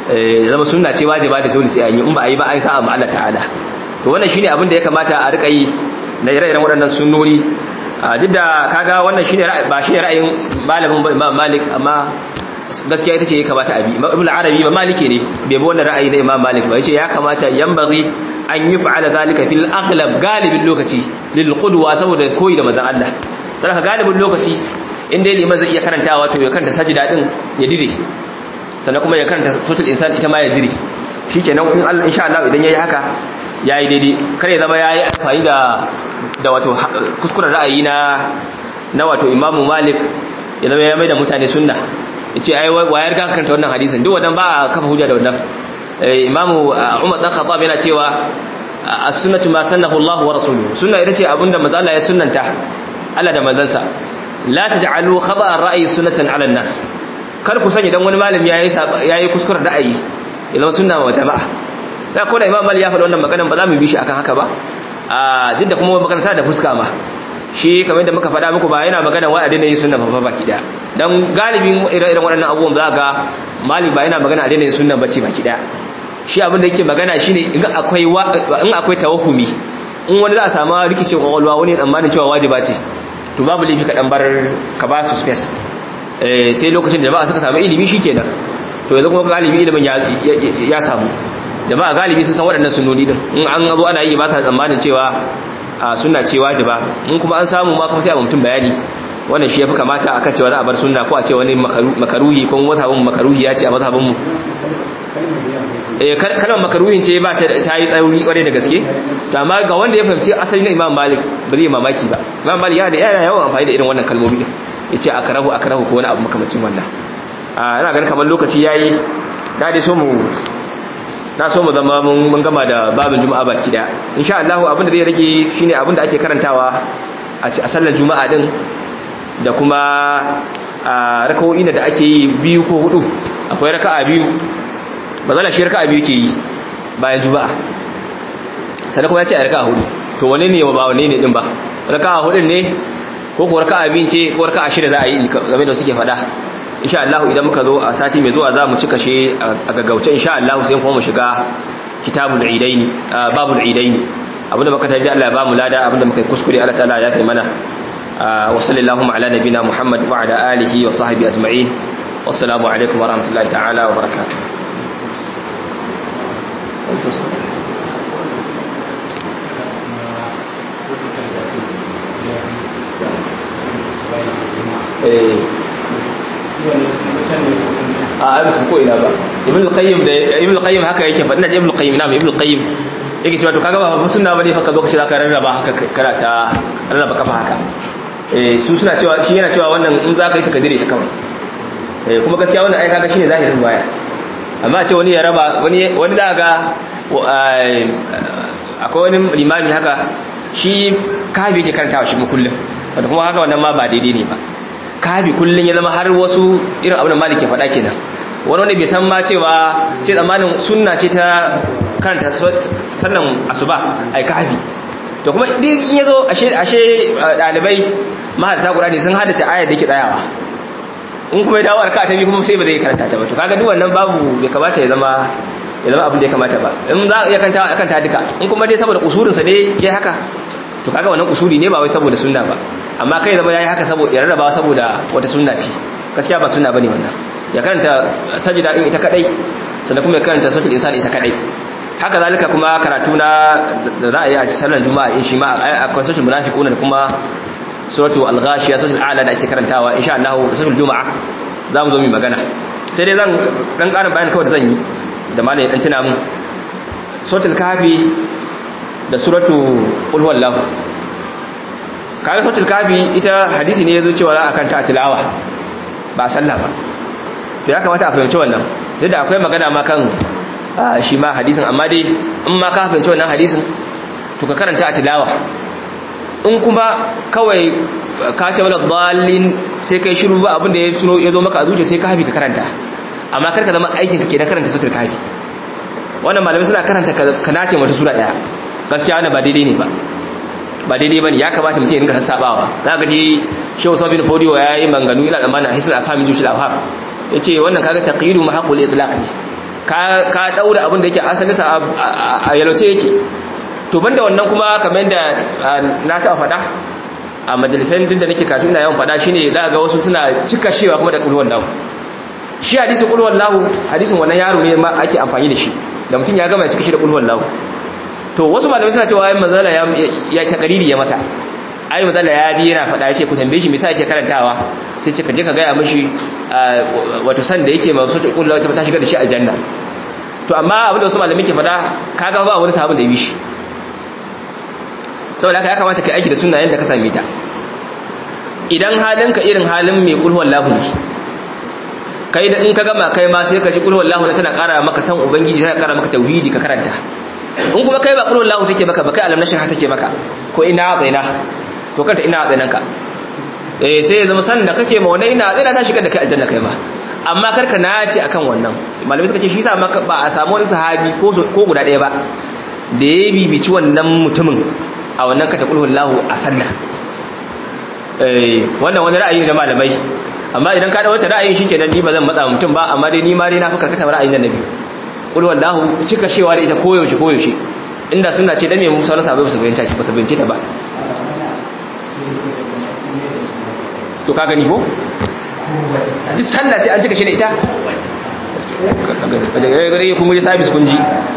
ya zama sunna ce wajiba da dole sai an yi in ba a yi ba an sa amma Allah ta'ala to wannan shine abin da ya kamata a rika yi na ire-iren waɗannan sunnoni duk da kaga wannan shine ba shine ra'ayin malamin Imam Malik amma gaskiya ita ce ya kamata a bi Ibn Arabi ba Maliki ne bai bi wannan ra'ayi na Imam Malik ba yace ya kamata yanbaghi an yi fa'ala zalika fil aghlab galibin lokaci lil qudwa saboda koyi da manzon Allah dan haka galibin lokaci in dai liman zai iya karantawa to ya karanta sajida din ya dire sannan kuma ya karanta suratul insan ita ma ya dire shikenan in Allah insha Allah idan yayi haka yayi daidai kare zama yayi amfani da da wato kuskuren ra'ayi na na wato Imam Malik ya zama ya mai da mutane sunna yace ai wayar ga karanta wannan hadisin duk wannan ba a kafa hujja da wannan Imam Umar dan Khattab yana cewa as-sunnatu ma sannahu Allah wa rasuluhu sunna ita ce abinda manzo Allah ya sunnanta Allah da manzansa la taj'alu khaba ar-ra'yi sunnatan 'ala an-nas kar ku sanya dan wani malami yayi yayi kuskuren ra'ayi idan sunna wa jama'a da ko da Imam Malik ya faɗi wannan maganar ba za mu bi shi akan haka ba a duk da kuma magana ta da fuska ma shi kamar yadda muka faɗa muku ba yana magana wa adina yin sunna fa baki daya dan galibin irin waɗannan abubuwan za ga Malik ba yana magana adina yin sunna bace baki daya shi abin da yake magana shine in akwai in akwai tawahumi in wani za a samu rikicin kwakwalwa wani tsammanin cewa wajiba ce to babu laifi ka dan bar ka ba su space eh sai lokacin da jama'a suka samu ilimi shikenan to yanzu kuma galibi ilimin ya samu jama'a galibi sun san waɗannan sunnoni din in an zo ana yi ba sa tsammanin cewa sunna ce wajiba in kuma an samu ma kuma sai a mutum bayani wannan shi yafi kamata akan cewa za a bar sunna ko a ce wani makaruhi ko mazhabin makaruhi ya ce a mazhabin mu eh kalmar makaruhin ce ba ta yi tsauri kwarai da gaske to amma ga wanda ya fahimci asali na Imam Malik ba zai mamaki ba Imam Malik yana da yana yawan amfani da irin wannan kalmomi din yace akrahu akrahu ko wani abu makamacin wannan a ina ganin kamar lokaci yayi da dai so mu na so mu zama mun gama da babin juma'a baki da insha Allah abin da zai rage shine abin da ake karantawa a sallar juma'a din da kuma a rakawoyi da ake yi biyu ko hudu akwai raka'a biyu ba zala shi raka'a biyu ke yi bayan juma'a sannan kuma ya ce a raka'a hudu to wani ne ba wani ne din ba raka'a hudun ne ko ko raka'a biyu ce ko raka'a shida za a yi game da suke faɗa insha Allah idan muka zo a sati mai zuwa za mu cika shi a gaggauce insha Allah sai kuma mu shiga kitabul idaini babul idaini abinda muka tafi Allah ya ba mu lada abinda muka kuskure Allah ta'ala ya kai mana wa sallallahu ala nabina Muhammad wa ala alihi wa sahbihi ajma'in wassalamu alaikum wa rahmatullahi ta'ala wa barakatuh eh a ai ko ina ba ibn al-qayyim da ibn al-qayyim haka yake fa ina ibn al-qayyim na ibn al-qayyim yake cewa to kaga ba sunna bane fa ka zo ka ce zaka rarraba haka karata rarraba kafa haka eh su suna cewa shi yana cewa wannan in zaka yi ta kadire ta kawai eh kuma gaskiya wannan ai kaga shine zahirin baya amma ce wani ya raba wani wani da ga akwai wani limami haka shi kabi yake karantawa shi kullum wanda kuma haka wannan ma ba daidai ne ba kabi kullun ya zama har wasu irin abin da malik ya faɗa kenan wani wanda bai san ma cewa sai tsammanin sunna ce ta karanta sannan asuba ai kabi to kuma duk in yazo ashe ashe dalibai mahalarta qur'ani sun hadace ayar da yake tsayawa in kuma ya dawo arka ta bi kuma sai ba zai karanta ta ba to kaga duk wannan babu bai kamata ya zama ya zama abin da ya kamata ba in za ya kanta kanta duka in kuma dai saboda usurin sa ne yayi haka to kaga wannan usuli ne ba wai saboda sunna ba amma kai zama yayi haka saboda ya rarraba saboda wata sunna ce gaskiya ba sunna bane wannan ya karanta sajida in ita kadai sannan kuma ya karanta suratul insan ita kadai haka zalika kuma karatu na da za a yi a sallar juma'a in shi ma akwai suratul munafiquna da kuma suratul al-ghashiya suratul a'la da ake karantawa insha Allah suratul juma'a za mu zo mu magana sai dai zan dan karin bayani kawai da zan yi da malai dan tuna mun suratul kafi da suratul qul huwallahu kaga suratul kafi ita hadisi ne yazo cewa za a kanta a tilawa ba sallah ba to ya kamata a fahimci wannan duk da akwai magana ma kan shi ma hadisin amma dai in ma ka fahimci wannan hadisin to ka karanta a tilawa in kuma kawai ka ce wala dalin sai kai shiru ba abin da ya suno ya zo maka a zuciya sai ka hafi ka karanta amma kar ka zama aikin ka ke na karanta sutur kafi wannan malamai suna karanta ka nace mata sura daya gaskiya wannan ba daidai ne ba ba daidai bane ya kamata mutum ya rinka sassabawa za ka ji shehu sabin fodiyo ya yi manganu ila zamanin hisul afhamin jushil afham ya ce wannan kaga taqidu mahaqul itlaq ne ka ka daura abin da yake asalinsa a yalwace yake to banda wannan kuma kamar yadda na taɓa faɗa a majalisar din da nake kafin ina yawan faɗa shine za ga wasu suna cika shewa kuma da kulwan lahu shi hadisin kulwan lahu hadisin wannan yaro ne ma ake amfani da shi da mutum ya gama ya cika shi da kulwan lahu to wasu malamai suna cewa ayin manzala ya ya takariri ya masa ayi manzala ya ji yana faɗa ya ce ku tambaye shi me yasa yake karantawa sai ce ka je ka gaya mishi wato san da yake masu kulwan lahu ta shiga da shi aljanna to amma abin da wasu malamai ke faɗa kaga ba wani sahabin da ya bi shi saboda haka ya kamata ka aiki da sunna yadda ka same ta idan halinka irin halin mai kulhuwan lahu ne kai da in ka gama kai ma sai ka ji kulhuwan lahu na tana kara maka san ubangiji tana kara maka tauhidi ka karanta in kuma kai ba kulhuwan lahu take maka ba kai alam nashin take maka ko ina tsaina to kanta ina tsainan ka eh sai ya zama san da kake ma wannan ina tsaina ta shiga da kai aljanna kai ma amma karka nace akan wannan malamai suka ce shi sa maka ba a samu wani sahabi ko ko guda ɗaya ba da ya bibici wannan mutumin a wannan kata kulhun lahu a sallah wannan wani ra'ayi na malamai amma idan ka da wata ra'ayin shi kenan ni ba zan matsa mutum ba amma dai ni ma dai na fi karkata ra'ayin da nabi kulhun lahu cika shewa da ita koyaushe koyaushe inda suna ce dan me musa na sabai su bayyanta ba su bayyance ta ba to ka gani ko duk sallah sai an cika shi da ita gare kuma ji sabis kun ji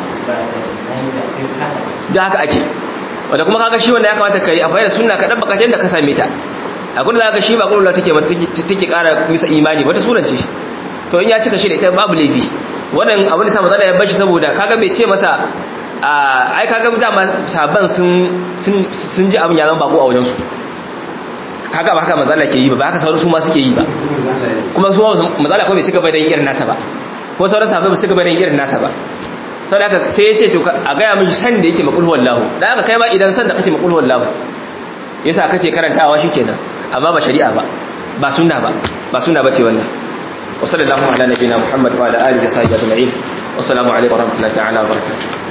da haka ake wanda kuma kaga shi wanda ya kamata kai a fayar sunna ka dabba kacin da ka same ta a gudu zaka shi ba gudu take take kara misa imani wata suran ce to in ya cika shi da ita babu laifi wannan abin da sa matsala ya bashi saboda kaga bai ce masa ai kaga dama saban sun sun sun ji abin ya zama bako a wajen su kaga ba haka matsala ke yi ba ba haka sauran su ma suke yi ba kuma su matsala ko bai cika bai da irin nasa ba ko sauran sahabbai ba su cika bai da irin nasa ba sau da aka sai ya ce to a gaya mishi san da yake makulhuwar lahu da aka kai ma idan san da kake makulhuwar lahu ya sa kace karantawa shi kenan amma ba shari'a ba ba suna ba ba suna ba ce wannan wasu da lamu ala nabina muhammad wa ala alihi da sahbihi ajma'in wassalamu alaikum wa rahmatullahi ta'ala wa barakatuh